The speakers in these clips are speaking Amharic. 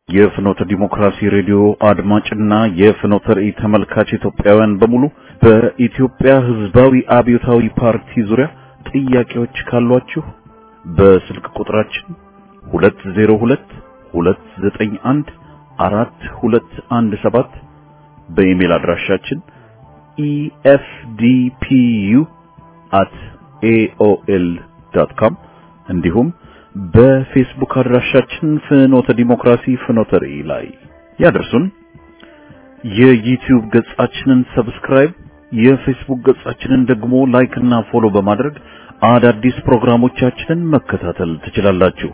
የፍኖተ ዲሞክራሲ ሬዲዮ አድማጭና የፍኖተ ራእይ ተመልካች ኢትዮጵያውያን በሙሉ በኢትዮጵያ ሕዝባዊ አብዮታዊ ፓርቲ ዙሪያ ጥያቄዎች ካሏችሁ በስልክ ቁጥራችን 202 291 4217 በኢሜል አድራሻችን efdpu@aol.com እንዲሁም በፌስቡክ አድራሻችን ፍኖተ ዲሞክራሲ ፍኖተ ራእይ ላይ ያደርሱን። የዩቲዩብ ገጻችንን ሰብስክራይብ፣ የፌስቡክ ገጻችንን ደግሞ ላይክ እና ፎሎ በማድረግ አዳዲስ ፕሮግራሞቻችንን መከታተል ትችላላችሁ።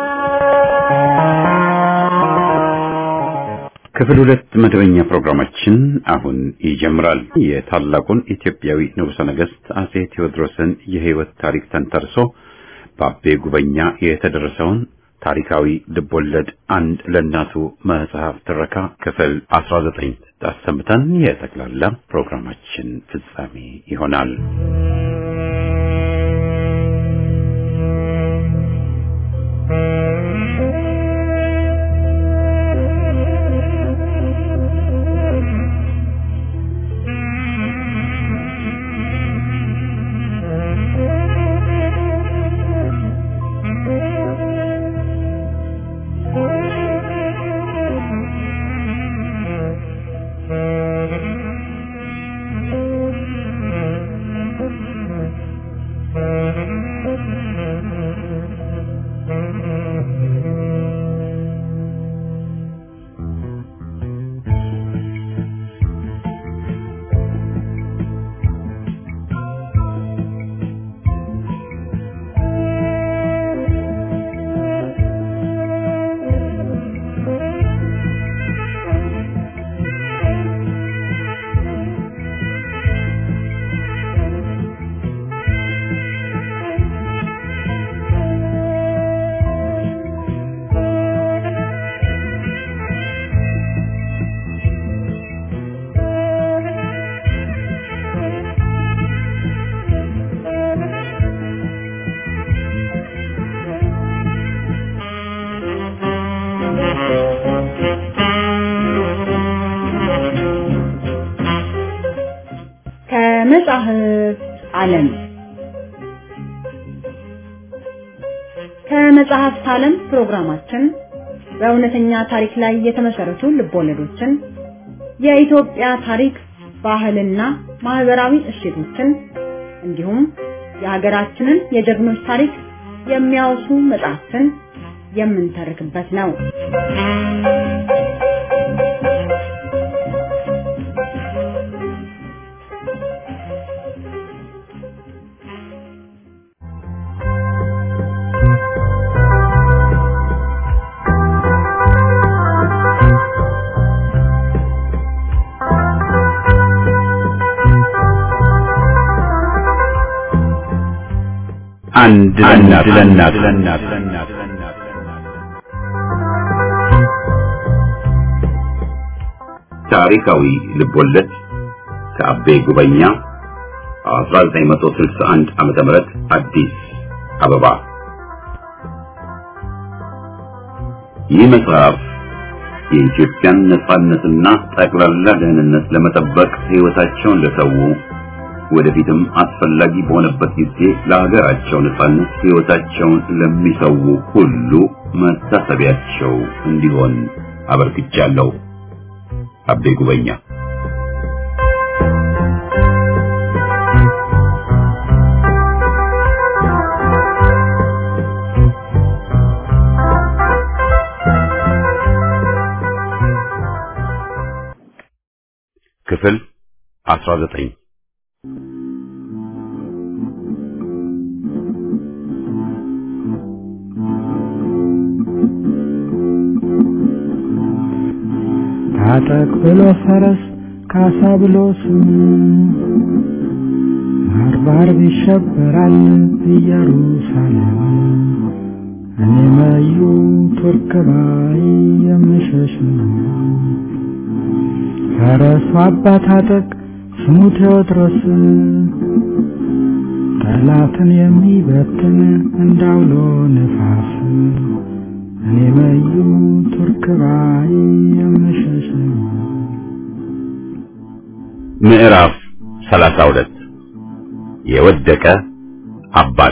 ክፍል ሁለት መደበኛ ፕሮግራማችን አሁን ይጀምራል። የታላቁን ኢትዮጵያዊ ንጉሠ ነገሥት አጼ ቴዎድሮስን የሕይወት ታሪክ ተንተርሶ በአቤ ጉበኛ የተደረሰውን ታሪካዊ ልቦለድ አንድ ለእናቱ መጽሐፍ ትረካ ክፍል 19 አሰምተን የጠቅላላ ፕሮግራማችን ፍጻሜ ይሆናል። ከመጽሐፍ ዓለም ከመጽሐፍት ዓለም ፕሮግራማችን በእውነተኛ ታሪክ ላይ የተመሰረቱ ልቦለዶችን፣ የኢትዮጵያ ታሪክ፣ ባህልና ማህበራዊ እሴቶችን እንዲሁም የሀገራችንን የጀግኖች ታሪክ የሚያወሱ መጽሐፍትን የምንተርክበት ነው። አንድ ለእናት ታሪካዊ ልቦለድ ከአቤ ጉበኛ 1961 ዓመተ ምህረት አዲስ አበባ። ይህ መጽሐፍ የኢትዮጵያን ነጻነትና ጠቅላላ ደህንነት ለመጠበቅ ሕይወታቸውን ለሰው ወደፊትም አስፈላጊ በሆነበት ጊዜ ለሀገራቸው ነጻነት ሕይወታቸውን ለሚሰው ሁሉ መታሰቢያቸው እንዲሆን አበርክቻለሁ። አቤ ጉበኛ ክፍል 19 ታጠቅ ብሎ ፈረስ ካሳ ብሎ ስም ባርባር ይሸበራል ኢየሩሳሌም እኔ መዩ ቱርክ ባይ የምሸሽ ነው። ፈረሱ አባ ታጠቅ ስሙ ቴዎድሮስ ጠላትን የሚበትን እንዳውሎ ነፋስ እኔ መዩ ቱርክ ባይ የምሸሽ ምዕራፍ 32 የወደቀ አባት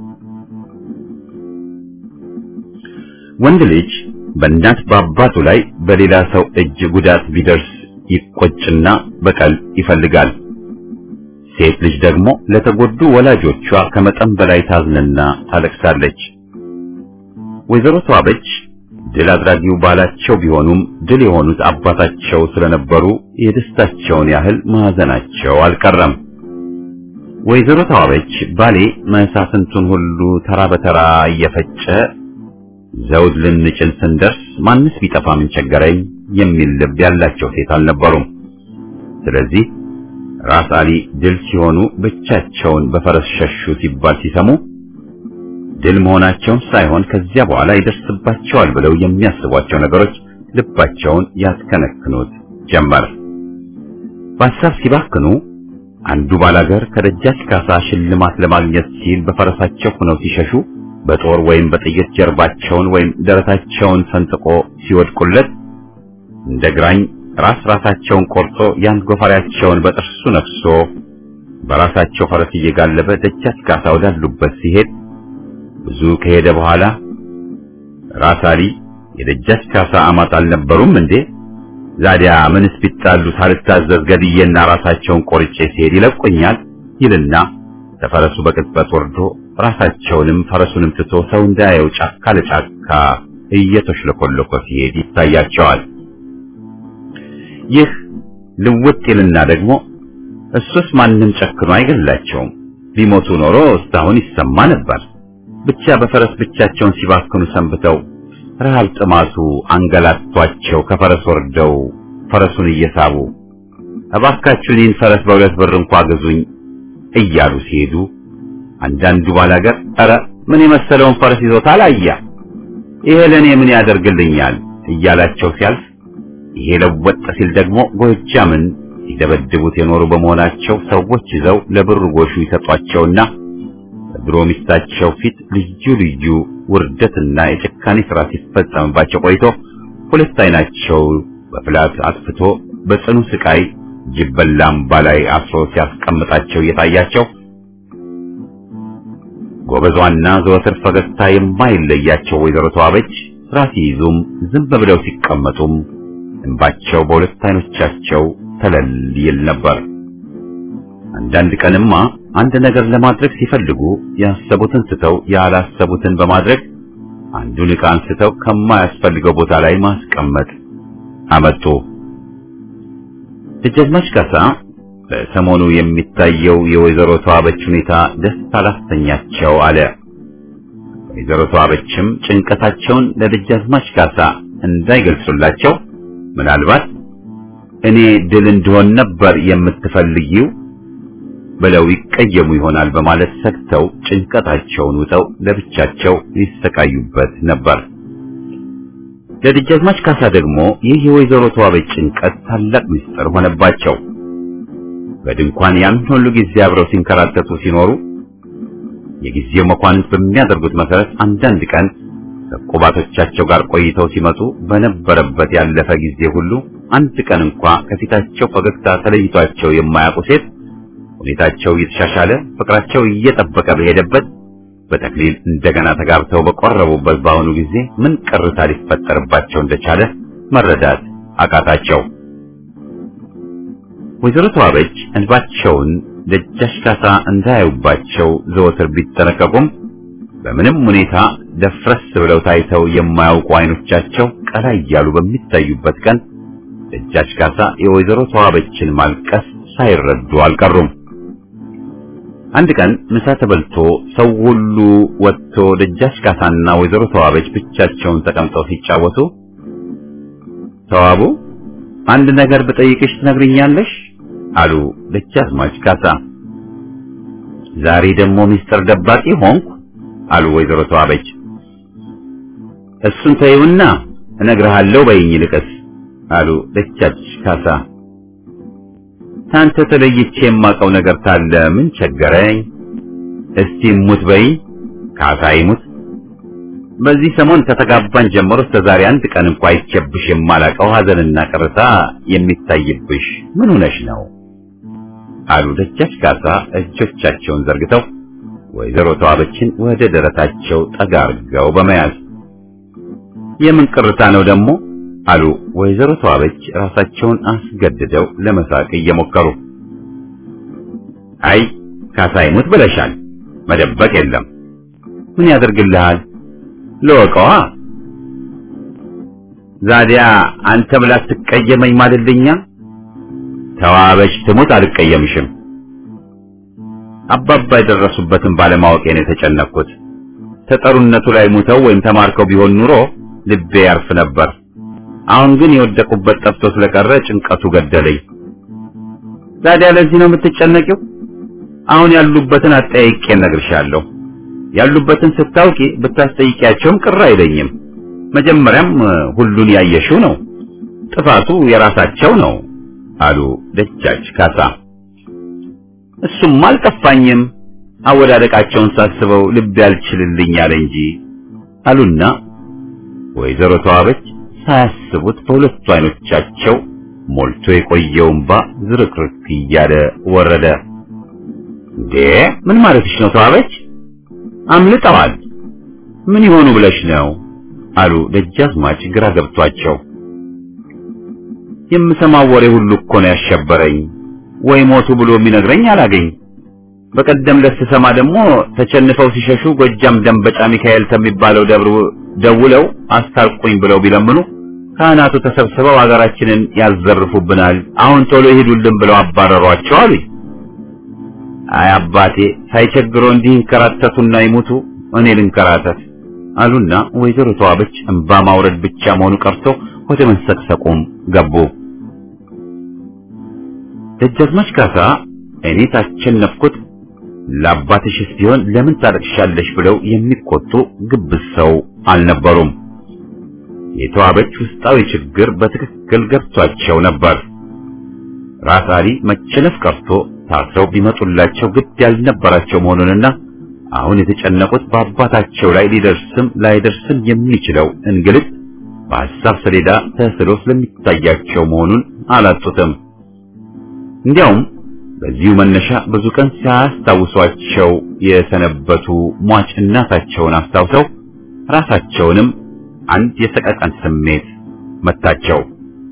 ወንድ ልጅ በእናት በአባቱ ላይ በሌላ ሰው እጅ ጉዳት ቢደርስ ይቆጭና በቀል ይፈልጋል። ሴት ልጅ ደግሞ ለተጎዱ ወላጆቿ ከመጠን በላይ ታዝንና ታለቅሳለች። ወይዘሮ ተዋበች ድል አድራጊው ባላቸው ቢሆኑም ድል የሆኑት አባታቸው ስለነበሩ የደስታቸውን ያህል ማዘናቸው አልቀረም። ወይዘሮ ተዋበች ባሌ መሳፍንቱን ሁሉ ተራ በተራ እየፈጨ ዘውድ ልንጭን ስንደርስ ማንስ ቢጠፋ ምን ቸገረኝ የሚል ልብ ያላቸው ሴት አልነበሩም። ስለዚህ ራስ አሊ ድል ሲሆኑ ብቻቸውን በፈረስ ሸሹ ሲባል ሲሰሙ ድል መሆናቸውን ሳይሆን ከዚያ በኋላ ይደርስባቸዋል ብለው የሚያስቧቸው ነገሮች ልባቸውን ያስከነክኑት ጀመር። በሀሳብ ሲባክኑ አንዱ ባላገር ከደጃች ካሳ ሽልማት ለማግኘት ሲል በፈረሳቸው ሆነው ሲሸሹ በጦር ወይም በጥይት ጀርባቸውን ወይም ደረታቸውን ሰንጥቆ ሲወድቁለት እንደ ግራኝ ራስ ራሳቸውን ቆርጦ ያን ጎፈሬያቸውን በጥርሱ ነክሶ በራሳቸው ፈረስ እየጋለበ ደጃች ካሳ ወዳሉበት ሲሄድ ብዙ ከሄደ በኋላ ራስ አሊ የደጃች ካሳ አማት አልነበሩም እንዴ? ዛዲያ ምንስ ቢጣሉ ሳልታዘዝ ገድዬና ራሳቸውን ቆርጬ ሲሄድ ይለቁኛል ይልና ተፈረሱ በቅጽበት ወርዶ ራሳቸውንም ፈረሱንም ትቶ ሰው እንዳያየው ጫካ ለጫካ እየተሽለኮለኮ ሲሄድ ይታያቸዋል። ይህ ልውጥ ይልና ደግሞ እሱስ ማንም ጨክኖ አይገላቸውም፣ ቢሞቱ ኖሮ እስካሁን ይሰማ ነበር። ብቻ በፈረስ ብቻቸውን ሲባክኑ ሰንብተው ረሃብ ጥማቱ አንገላቷቸው ከፈረስ ወርደው ፈረሱን እየሳቡ እባካችሁ እኔን ፈረስ በሁለት ብር እንኳ ግዙኝ እያሉ ሲሄዱ አንዳንዱ ባላገር ኧረ ምን የመሰለውን ፈረስ ይዞታል አያ ይሄ ለእኔ ምን ያደርግልኛል እያላቸው ሲያልፍ ይሄ ለወጥ ሲል ደግሞ ጎጃምን ሲደበድቡት የኖሩ በመሆናቸው ሰዎች ይዘው ለብር ጎሹ ይሰጧቸውና በድሮ ሚስታቸው ፊት ልዩ ልዩ ውርደትና የጭካኔ ስራ ሲፈጸምባቸው ቆይቶ ሁለት አይናቸው በፍላት አጥፍቶ በጽኑ ስቃይ ጅበላምባ ላይ አስሮ ሲያስቀምጣቸው እየታያቸው ጎበዟና ዘወትር ፈገግታ የማይለያቸው ወይዘሮ ተዋበች ስራ ሲይዙም ዝም ብለው ሲቀመጡም እንባቸው በሁለት አይኖቻቸው ተለል ይል ነበር። አንዳንድ ቀንማ አንድ ነገር ለማድረግ ሲፈልጉ ያሰቡትን ስተው ያላሰቡትን በማድረግ አንዱን ዕቃ አንስተው ከማያስፈልገው ቦታ ላይ ማስቀመጥ አመጡ። ደጃዝማች ካሳ በሰሞኑ የሚታየው የወይዘሮ ተዋበች ሁኔታ ደስ አላሰኛቸው አለ። ወይዘሮ ተዋበችም ጭንቀታቸውን ለደጃዝማች ካሳ እንዳይገልጹላቸው ምናልባት እኔ ድል እንደሆን ነበር የምትፈልጊው ብለው ይቀየሙ ይሆናል በማለት ሰግተው ጭንቀታቸውን ውጠው ለብቻቸው ይሰቃዩበት ነበር። ለደጃዝማች ካሳ ደግሞ ይህ የወይዘሮ ተዋበች ጭንቀት ታላቅ ምስጢር ሆነባቸው። በድንኳን ያን ሁሉ ጊዜ አብረው ሲንከራተቱ ሲኖሩ የጊዜው መኳንንት በሚያደርጉት መሰረት አንዳንድ ቀን ከቁባቶቻቸው ጋር ቆይተው ሲመጡ በነበረበት ያለፈ ጊዜ ሁሉ አንድ ቀን እንኳ ከፊታቸው ፈገግታ ተለይቷቸው የማያውቁ ሴት ሁኔታቸው እየተሻሻለ ፍቅራቸው እየጠበቀ በሄደበት በተክሊል እንደገና ተጋብተው በቆረቡበት በአሁኑ ጊዜ ምን ቅርታ ሊፈጠርባቸው እንደቻለ መረዳት አቃታቸው። ወይዘሮ ተዋበች እንባቸውን ደጃች ካሳ እንዳያዩባቸው ዘወትር ቢጠነቀቁም በምንም ሁኔታ ደፍረስ ብለው ታይተው የማያውቁ አይኖቻቸው ቀላ እያሉ በሚታዩበት ቀን ደጃች ካሳ የወይዘሮ ተዋበችን ማልቀስ ሳይረዱ አልቀሩም። አንድ ቀን ምሳ ተበልቶ ሰው ሁሉ ወጥቶ ደጃች ካሳና ወይዘሮ ተዋበች ብቻቸውን ተቀምጠው ሲጫወቱ ተዋቡ አንድ ነገር ብጠይቅሽ ትነግሪኛለሽ? አሉ ደጃዝማች ካሳ። ዛሬ ደግሞ ሚስጥር ደባቂ ሆንኩ አሉ ወይዘሮ ተዋበች። እሱን ተይውና እነግርሃለሁ በይኝ ልቅስ አሉ ደጃች ካሳ። ታንተ ተለይቼ የማውቀው ነገር ታለ ምን ቸገረኝ? እስቲ ሙት በይኝ። ካሳ ይሙት። በዚህ ሰሞን ከተጋባን ጀምሮ እስከ ዛሬ አንድ ቀን እንኳ አይቼብሽ የማላቀው ሐዘንና ቅርታ የሚታይብሽ ምን ሆነሽ ነው? አሉ ደጃች ካሳ እጆቻቸውን ዘርግተው ወይዘሮ ተዋበችን ወደ ደረታቸው ጠጋ አድርገው በመያዝ የምን ቅርታ ነው ደግሞ አሉ ወይዘሮ ተዋበች ራሳቸውን አስገድደው ለመሳቅ እየሞከሩ አይ ካሳ ይሙት ብለሻል መደበቅ የለም ምን ያደርግልሃል ለወቀዋ ዛዲያ አንተ ብላ ትቀየመኝ ማለልኛ ተዋበች ትሙት አልቀየምሽም አባባ የደረሱበትን ባለማወቄ ነው የተጨነቅኩት ተጠሩነቱ ላይ ሙተው ወይም ተማርከው ቢሆን ኑሮ ልቤ ያርፍ ነበር አሁን ግን የወደቁበት ጠፍቶ ስለቀረ ጭንቀቱ ገደለኝ ታዲያ ለዚህ ነው የምትጨነቂው አሁን ያሉበትን አጠያይቄ እነግርሻለሁ ያሉበትን ስታውቂ ብታስጠይቂያቸውም ቅር አይለኝም መጀመሪያም ሁሉን ያየሽው ነው ጥፋቱ የራሳቸው ነው አሉ ደጃች ካሳ እሱም አልከፋኝም አወዳደቃቸውን ሳስበው ልቤ ያልችልልኝ አለ እንጂ አሉና ወይዘሮ ተዋበች ሳያስቡት በሁለቱ አይኖቻቸው ሞልቶ የቆየው እንባ ዝርክርክ እያለ ወረደ። እንዴ ምን ማለትሽ ነው ተዋበች? አምልጠዋል። ምን ይሆኑ ብለሽ ነው? አሉ ደጃዝማች ግራ ገብቷቸው። የምሰማው ወሬ ሁሉ እኮ ነው ያሸበረኝ። ወይ ሞቱ ብሎ የሚነግረኝ አላገኝ። በቀደም ለስሰማ ደግሞ ተቸንፈው ሲሸሹ ጎጃም ደንበጫ ሚካኤል ከሚባለው ደብር ደውለው አስታርቁኝ ብለው ቢለምኑ ካህናቱ ተሰብስበው ሀገራችንን ያዘርፉብናል፣ አሁን ቶሎ ይሄዱልን ብለው አባረሯቸው አሉኝ። አይ አባቴ ሳይቸግረው እንዲህ እንከራተቱና ይሙቱ፣ እኔ ልንከራተት አሉና ወይዘሮ ተዋበች እንባ ማውረድ ብቻ መሆኑ ቀርቶ ወደ መንሰቅሰቁም ገቡ። ደጃዝማች ካሳ እኔ ታቸነፍኩት ለአባትሽስ ቢሆን ለምን ታለቅሻለሽ ብለው የሚቆጡ ግብዝ ሰው አልነበሩም። የተዋበች ውስጣዊ ችግር በትክክል ገብቷቸው ነበር። ራስ አሊ መቸነፍ ቀርቶ ታስረው ቢመጡላቸው ግድ ያልነበራቸው መሆኑንና አሁን የተጨነቁት በአባታቸው ላይ ሊደርስም ላይደርስም የሚችለው እንግልት በሐሳብ ሰሌዳ ተስሎ ስለሚታያቸው መሆኑን አላጡትም። እንዲያውም በዚሁ መነሻ ብዙ ቀን ሲያስታውሷቸው የሰነበቱ ሟች እናታቸውን አስታውሰው ራሳቸውንም አንድ የሰቀቀን ስሜት መታቸው።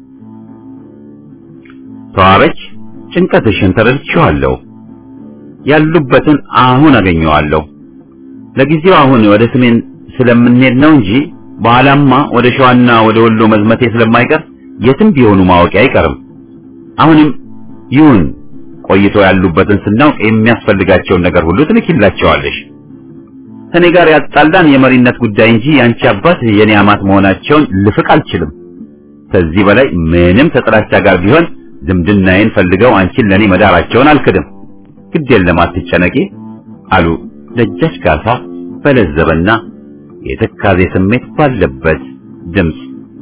ተዋበች፣ ጭንቀትሽን ተረድቼዋለሁ። ያሉበትን አሁን አገኘዋለሁ። ለጊዜው አሁን ወደ ሰሜን ስለምንሄድ ነው እንጂ በኋላማ ወደ ሸዋና ወደ ወሎ መዝመቴ ስለማይቀር የትም ቢሆኑ ማወቂ አይቀርም። አሁንም ይሁን ቆይቶ ያሉበትን ስናውቅ የሚያስፈልጋቸውን ነገር ሁሉ ትልኪላቸዋለሽ። ከኔ ጋር ያጣላን የመሪነት ጉዳይ እንጂ ያንቺ አባት የኔ አማት መሆናቸውን ልፍቅ አልችልም። ከዚህ በላይ ምንም ተጥላቻ ጋር ቢሆን ዝምድናዬን ፈልገው አንቺን ለኔ መዳራቸውን አልክድም። ግድ የለም አትጨነቂ አሉ ደጃች ካሳ በለዘበና የትካዜ ስሜት ባለበት ድምፅ።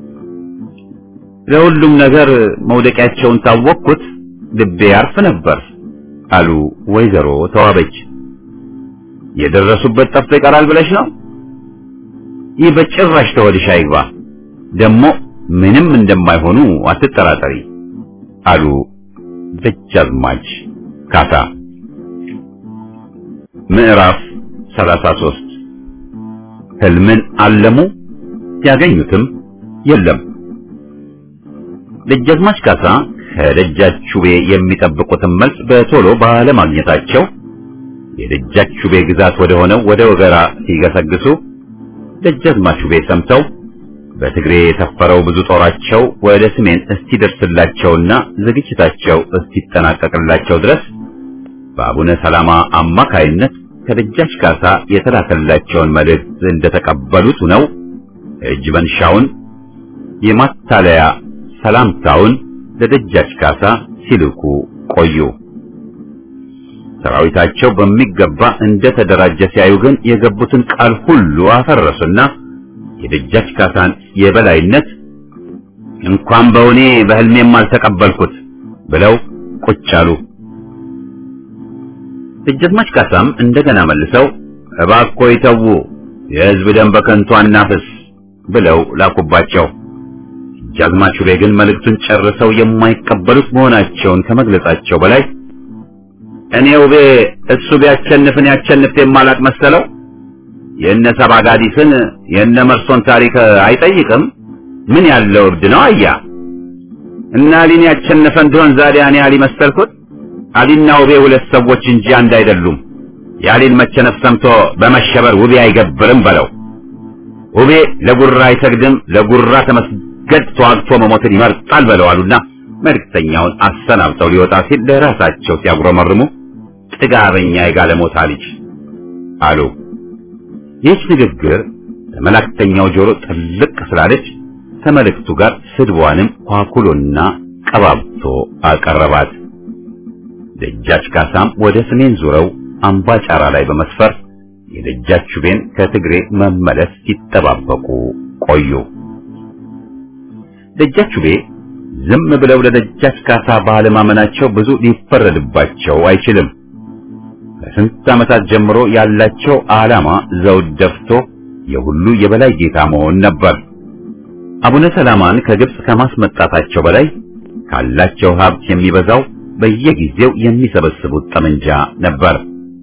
ለሁሉም ነገር መውደቂያቸውን ታወቅኩት ልቤ ያርፍ ነበር አሉ ወይዘሮ ተዋበች። የደረሱበት ጠፍቶ ይቀራል ብለሽ ነው? ይህ በጭራሽ ተወድሽ አይግባ። ደግሞ ምንም እንደማይሆኑ አትጠራጠሪ አሉ ደጃዝማች ካሳ። ምዕራፍ 33 ህልምን አለሙ ያገኙትም የለም። ደጃዝማች ካሳ ከደጃቹቤ የሚጠብቁትን መልስ በቶሎ ባለማግኘታቸው የደጃቹቤ ግዛት ወደ ሆነው ወደ ወገራ ሲገሰግሱ ደጃዝማቹቤ ሰምተው በትግሬ የተፈረው ብዙ ጦራቸው ወደ ሰሜን እስኪደርስላቸውና ዝግጅታቸው እስኪጠናቀቅላቸው ድረስ በአቡነ ሰላማ አማካይነት ከደጃች ካሳ የተላከላቸውን መልእክት እንደተቀበሉት ነው እጅ መንሻውን የማታለያ ሰላምታውን ለደጃች ካሳ ሲልኩ ቆዩ። ሰራዊታቸው በሚገባ እንደተደራጀ ሲያዩ ግን የገቡትን ቃል ሁሉ አፈረሱና የደጃች ካሳን የበላይነት እንኳን በእውኔ በህልሜም አልተቀበልኩት ብለው ቁጭ አሉ። ደጃዝማች ካሳም እንደገና መልሰው እባክዎ ይተዉ፣ የሕዝብ ደም በከንቱ አናፍስ ብለው ላኩባቸው። ጃዝማች ውቤ ግን መልእክቱን ጨርሰው የማይቀበሉት መሆናቸውን ከመግለጻቸው በላይ እኔ ውቤ እሱ ቢያቸንፍን ያቸንፍ የማላቅ መሰለው የእነ ሰባጋዲስን የእነ መርሶን ታሪክ አይጠይቅም። ምን ያለው እብድ ነው አያ እና አሊን ያቸነፈ እንደሆን ዛሬ እኔ አሊ መሰልኩት? አሊና ውቤ ሁለት ሰዎች እንጂ አንድ አይደሉም። የአሊን መቸነፍ ሰምቶ በመሸበር ውቤ አይገብርም በለው። ውቤ ለጉራ አይሰግድም፣ ለጉራ ተመስገድ ተዋግቶ መሞትን ይመርጣል በለው አሉና መልእክተኛውን አሰናብተው ሊወጣ ሲል ለራሳቸው ሲያጉረመርሙ ጥጋበኛ የጋለሞታ ልጅ አሉ። ይህች ንግግር ለመላእክተኛው ጆሮ ጥልቅ ስላለች ከመልእክቱ ጋር ስድቧንም ኳኩሎና ቀባብቶ አቀረባት። ደጃች ካሳም ወደ ሰሜን ዙረው አምባ ጫራ ላይ በመስፈር የደጃች ውቤን ከትግሬ መመለስ ሲጠባበቁ ቆዩ። ደጃች ውቤ ዝም ብለው ለደጃች ካሳ ባለማመናቸው ብዙ ሊፈረድባቸው አይችልም። ከስንት ዓመታት ጀምሮ ያላቸው ዓላማ ዘውድ ደፍቶ የሁሉ የበላይ ጌታ መሆን ነበር። አቡነ ሰላማን ከግብጽ ከማስመጣታቸው በላይ ካላቸው ሀብት የሚበዛው በየጊዜው የሚሰበስቡት ጠመንጃ ነበር።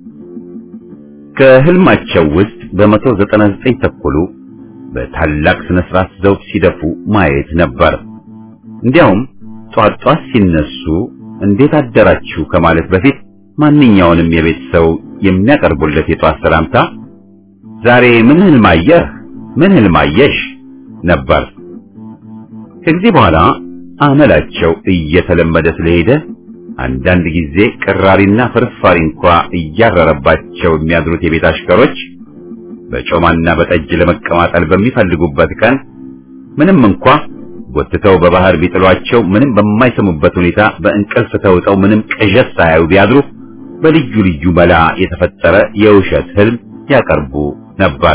ከህልማቸው ውስጥ በመቶ ዘጠና ዘጠኝ ተኩሉ በታላቅ ስነ ስርዓት ዘውድ ሲደፉ ማየት ነበር። እንዲያውም ጧት ጧት ሲነሱ እንዴት አደራችሁ ከማለት በፊት ማንኛውንም የቤት ሰው የሚያቀርቡለት የጧት ሰላምታ ዛሬ ምን ህልም አየህ? ምን ህልም አየሽ? ነበር። ከጊዜ በኋላ አመላቸው እየተለመደ ስለሄደ አንዳንድ ጊዜ ቅራሪና ፍርፋሪ እንኳ እያረረባቸው የሚያድሩት የቤት አሽከሮች በጮማና በጠጅ ለመቀማጠል በሚፈልጉበት ቀን ምንም እንኳ ጎትተው በባህር ቢጥሏቸው ምንም በማይሰሙበት ሁኔታ በእንቅልፍ ተውጠው ምንም ቅዠት ሳያዩ ቢያድሩ በልዩ ልዩ መላ የተፈጠረ የውሸት ህልም ያቀርቡ ነበር።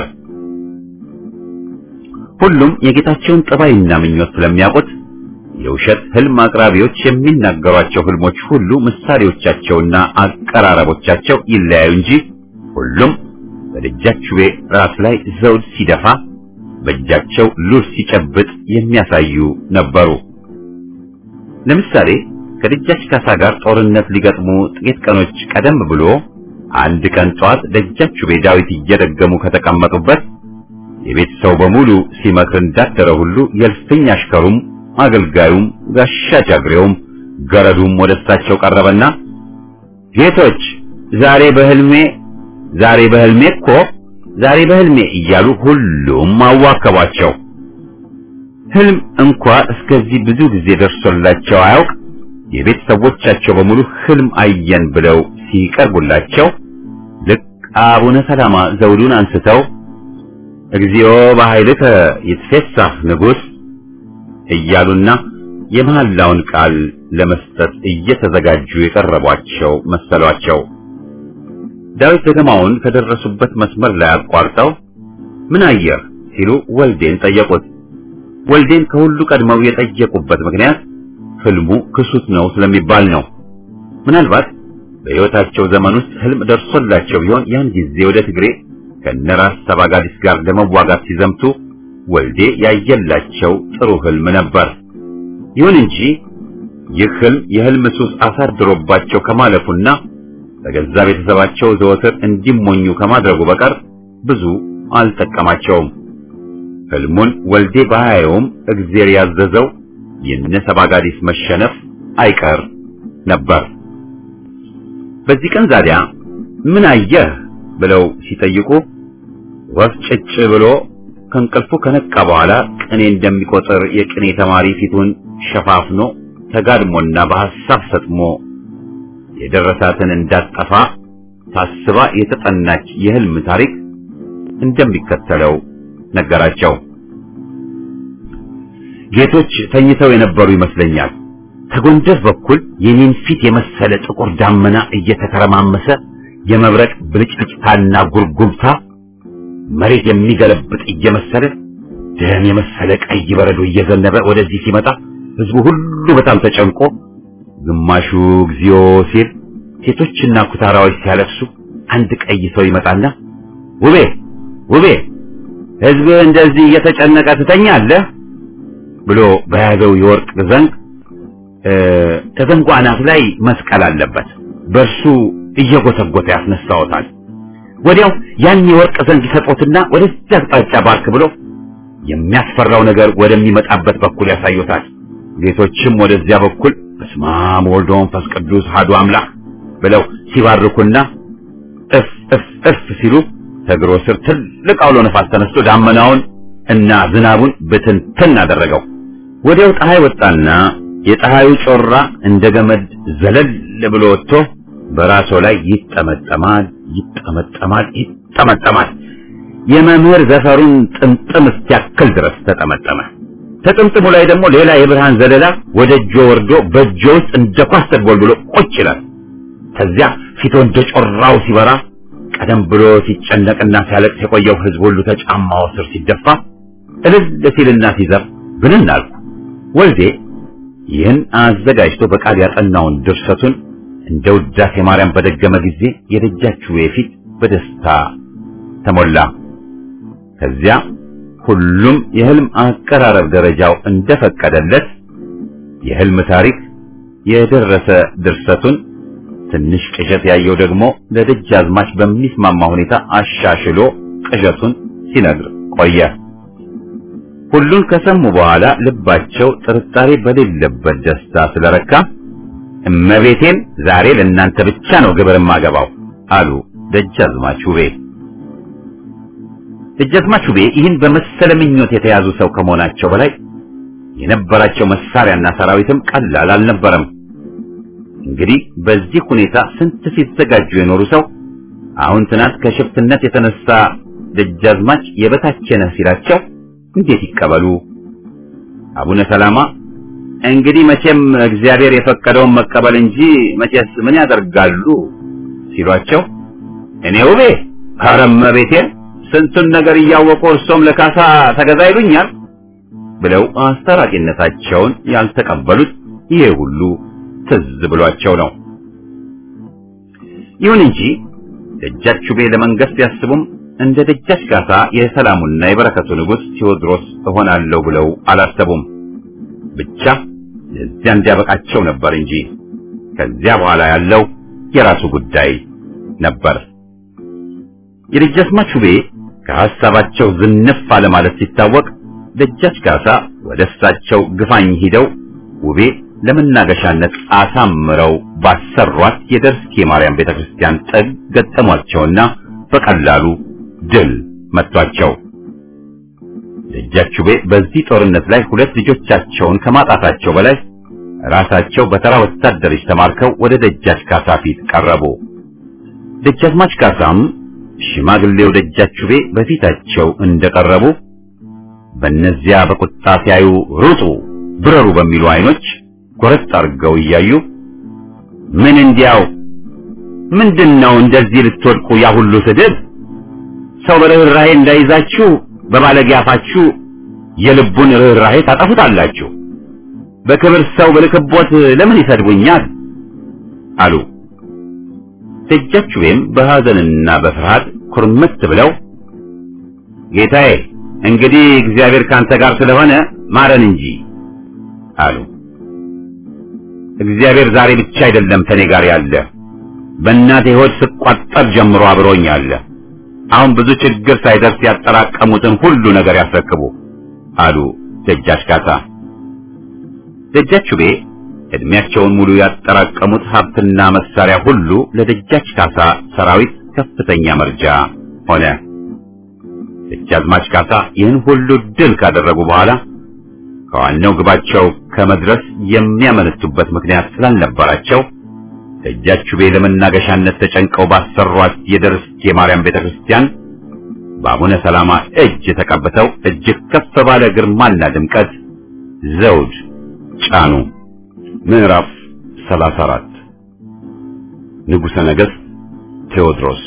ሁሉም የጌታቸውን ጠባይና ምኞት ስለሚያውቁት የውሸት ህልም አቅራቢዎች የሚናገሯቸው ህልሞች ሁሉ ምሳሌዎቻቸውና አቀራረቦቻቸው ይለያዩ እንጂ ሁሉም በደጃች ውቤ ራስ ላይ ዘውድ ሲደፋ በእጃቸው ሉል ሲጨብጥ የሚያሳዩ ነበሩ። ለምሳሌ ከደጃች ካሳ ጋር ጦርነት ሊገጥሙ ጥቂት ቀኖች ቀደም ብሎ አንድ ቀን ጧት ደጃች ውቤ ዳዊት እየደገሙ ከተቀመጡበት የቤት ሰው በሙሉ ሲመክር እንዳደረ ሁሉ የእልፍኝ አሽከሩም አገልጋዩም ጋሻ ጃግሬውም ገረዱም ወደ እሳቸው ቀረበና ጌቶች ዛሬ በህልሜ ዛሬ በህልሜ እኮ ዛሬ በህልሜ እያሉ ሁሉም አዋከቧቸው። ህልም እንኳ እስከዚህ ብዙ ጊዜ ደርሶላቸው አያውቅ። የቤት ሰዎቻቸው በሙሉ ህልም አየን ብለው ሲቀርቡላቸው ልክ አቡነ ሰላማ ዘውዱን አንስተው እግዚኦ በኃይልከ ይትፌሳህ ንጉሥ እያሉና የመሐላውን ቃል ለመስጠት እየተዘጋጁ የቀረቧቸው መሰሏቸው። ዳዊት ደገማውን ከደረሱበት መስመር ላይ አቋርጠው ምን አየህ ሲሉ ወልዴን ጠየቁት። ወልዴን ከሁሉ ቀድመው የጠየቁበት ምክንያት ህልሙ ክሱት ነው ስለሚባል ነው። ምናልባት በሕይወታቸው ዘመን ውስጥ ህልም ደርሶላቸው ቢሆን ያን ጊዜ ወደ ትግሬ ከነራስ ሰባጋዲስ ጋር ለመዋጋት ሲዘምቱ ወልዴ ያየላቸው ጥሩ ህልም ነበር። ይሁን እንጂ ይህ ህልም የህልም ሱስ አሳድሮባቸው ከማለፉና በገዛ ቤተሰባቸው ዘወትር እንዲሞኙ ከማድረጉ በቀር ብዙ አልጠቀማቸውም። ህልሙን ወልዴ ባያየውም እግዜር ያዘዘው የነ ሰባጋዲስ መሸነፍ አይቀር ነበር። በዚህ ቀን ዛዲያ ምን አየህ ብለው ሲጠይቁ ወፍ ጭጭ ብሎ ከእንቅልፉ ከነቃ በኋላ ቅኔ እንደሚቆጥር የቅኔ ተማሪ ፊቱን ሸፋፍኖ ተጋድሞና በሐሳብ ሰጥሞ የደረሳትን እንዳጠፋ ታስባ የተጠናች የህልም ታሪክ እንደሚከተለው ነገራቸው። ጌቶች ተኝተው የነበሩ ይመስለኛል። ከጎንደር በኩል የኔን ፊት የመሰለ ጥቁር ዳመና እየተከረማመሰ የመብረቅ ብልጭልጭታና ጉርጉብታ መሬት የሚገለብጥ እየመሰለ ደም የመሰለ ቀይ በረዶ እየዘነበ ወደዚህ ሲመጣ ህዝቡ ሁሉ በጣም ተጨንቆ ግማሹ እግዚኦ ሲል፣ ሴቶችና ኩታራዎች ሲያለቅሱ አንድ ቀይ ሰው ይመጣና ውቤ ውቤ ሕዝብህ እንደዚህ እየተጨነቀ ትተኛለህ ብሎ በያዘው የወርቅ ዘንግ ከዘንጉ አናት ላይ መስቀል አለበት። በእርሱ እየጎተጎተ ያስነሳዎታል። ወዲያው ያን የወርቅ ዘንግ ይሰጦትና ወደዚህ አቅጣጫ ባርክ ብሎ የሚያስፈራው ነገር ወደሚመጣበት በኩል ያሳዩታል። ጌቶችም ወደዚያ በኩል በስመ አብ ወወልድ ወመንፈስ ቅዱስ አሐዱ አምላክ ብለው ሲባርኩና እፍ እፍ እፍ ሲሉ ከእግሮ ስር ትልቅ አውሎ ነፋስ ተነስቶ ዳመናውን እና ዝናቡን ብትንትን አደረገው። ወዲያው ፀሐይ ወጣና የፀሐዩ ጮራ እንደ ገመድ ዘለል ብሎ ወጥቶ በራሶ ላይ ይጠመጠማል፣ ይጠመጠማል፣ ይጠመጠማል። የመምህር ዘፈሩን ጥምጥም እስኪያክል ድረስ ተጠመጠመ። ተጥምጥሙ ላይ ደግሞ ሌላ የብርሃን ዘለላ ወደ እጆ ወርዶ በእጆ ውስጥ እንደ ኳስ ተጎልብሎ ቁጭ ይላል። ከዚያ ፊቱ እንደ ጮራው ሲበራ ቀደም ብሎ ሲጨነቅና ሲያለቅስ የቆየው ሕዝብ ሁሉ ተጫማው ስር ሲደፋ እልል ሲልና ሲዘፍ ብንን አልኩ። ወልዴ ይህን አዘጋጅቶ በቃል ያጠናውን ድርሰቱን እንደ ውዳሴ ማርያም በደገመ ጊዜ የደጃችሁ የፊት በደስታ ተሞላ። ከዚያ ሁሉም የህልም አቀራረብ ደረጃው እንደፈቀደለት የህልም ታሪክ የደረሰ ድርሰቱን ትንሽ ቅዠት ያየው ደግሞ ለደጃዝማች በሚስማማ ሁኔታ አሻሽሎ ቅዠቱን ሲነግር ቆየ። ሁሉን ከሰሙ በኋላ ልባቸው ጥርጣሬ በሌለበት ደስታ ስለረካ እመቤቴን ዛሬ ለእናንተ ብቻ ነው ግብር ማገባው አሉ ደጃዝማች ውቤ። ደጃዝማች ውቤ ይህን በመሰለ ምኞት የተያዙ ሰው ከመሆናቸው በላይ የነበራቸው መሳሪያና ሰራዊትም ቀላል አልነበረም። እንግዲህ በዚህ ሁኔታ ስንት ሲዘጋጁ የኖሩ ሰው አሁን ትናንት ከሽፍትነት የተነሳ ደጃዝማች የበታች ነህ ሲላቸው እንዴት ይቀበሉ? አቡነ ሰላማ እንግዲህ መቼም እግዚአብሔር የፈቀደውን መቀበል እንጂ መቼስ ምን ያደርጋሉ ሲሏቸው እኔ ውቤ ኧረ እመቤቴን ስንቱን ነገር እያወቁ እርሶም ለካሳ ተገዛ ይሉኛል ብለው አስታራቂነታቸውን ያልተቀበሉት ይሄ ሁሉ ትዝ ብሏቸው ነው። ይሁን እንጂ ደጃች ውቤ ለመንገስ ቢያስቡም እንደ ደጃች ካሳ የሰላሙና የበረከቱ ንጉሥ ቴዎድሮስ እሆናለሁ ብለው አላሰቡም። ብቻ ለዚያ እንዲያበቃቸው ነበር እንጂ ከዚያ በኋላ ያለው የራሱ ጉዳይ ነበር። የደጃዝማች ውቤ ከሐሳባቸው ዝንፍ አለ ማለት ሲታወቅ ደጃች ካሳ ወደ እሳቸው ግፋኝ ሂደው ውቤ ለመናገሻነት አሳምረው ባሰሯት የደርስኬ ማርያም ቤተክርስቲያን ጥግ ገጠሟቸውና በቀላሉ ድል መቷቸው። ደጃች ውቤ በዚህ ጦርነት ላይ ሁለት ልጆቻቸውን ከማጣታቸው በላይ ራሳቸው በተራ ወታደሮች ተማርከው ወደ ደጃች ካሳ ፊት ቀረቡ። ደጃዝማች ካሳም ሽማግሌው ደጃች ውቤ በፊታቸው እንደቀረቡ በእነዚያ በቁጣ ሲያዩ ሩጡ፣ ብረሩ በሚሉ አይኖች ጎረጥ አድርገው እያዩ ምን እንዲያው ምንድነው እንደዚህ ልትወድቁ ያ ሁሉ ስድብ? ሰው በርኅራኄ እንዳይዛችሁ በባለጌ አፋችሁ የልቡን ርኅራኄ ታጠፉታላችሁ። በክብር ሰው ብልክቦት ለምን ይሰድቡኛል? አሉ። ደጃች ውቤም በሐዘንና በፍርሃት ኩርምት ብለው ጌታዬ እንግዲህ እግዚአብሔር ካንተ ጋር ስለሆነ ማረን እንጂ አሉ። እግዚአብሔር ዛሬ ብቻ አይደለም ከኔ ጋር ያለ፣ በእናቴ ሆድ ስቋጠር ጀምሮ አብሮኝ አለ። አሁን ብዙ ችግር ሳይደርስ ያጠራቀሙትን ሁሉ ነገር ያስረክቡ አሉ ደጃች ካሳ። ደጃች ውቤ እድሜያቸውን ሙሉ ያጠራቀሙት ሀብትና መሳሪያ ሁሉ ለደጃች ካሳ ሰራዊት ከፍተኛ መርጃ ሆነ። ደጃዝማች ካሳ ይህን ሁሉ ድል ካደረጉ በኋላ ከዋናው ግባቸው ከመድረስ የሚያመነቱበት ምክንያት ስላልነበራቸው ደጃች ውቤ ለመናገሻነት ተጨንቀው ባሰሯት የደርስኬ ማርያም ቤተክርስቲያን በአቡነ ሰላማ እጅ ተቀብተው እጅግ ከፍ ባለ ግርማና ድምቀት ዘውድ ጫኑ። ምዕራፍ 34 ንጉሠ ነገሥት ቴዎድሮስ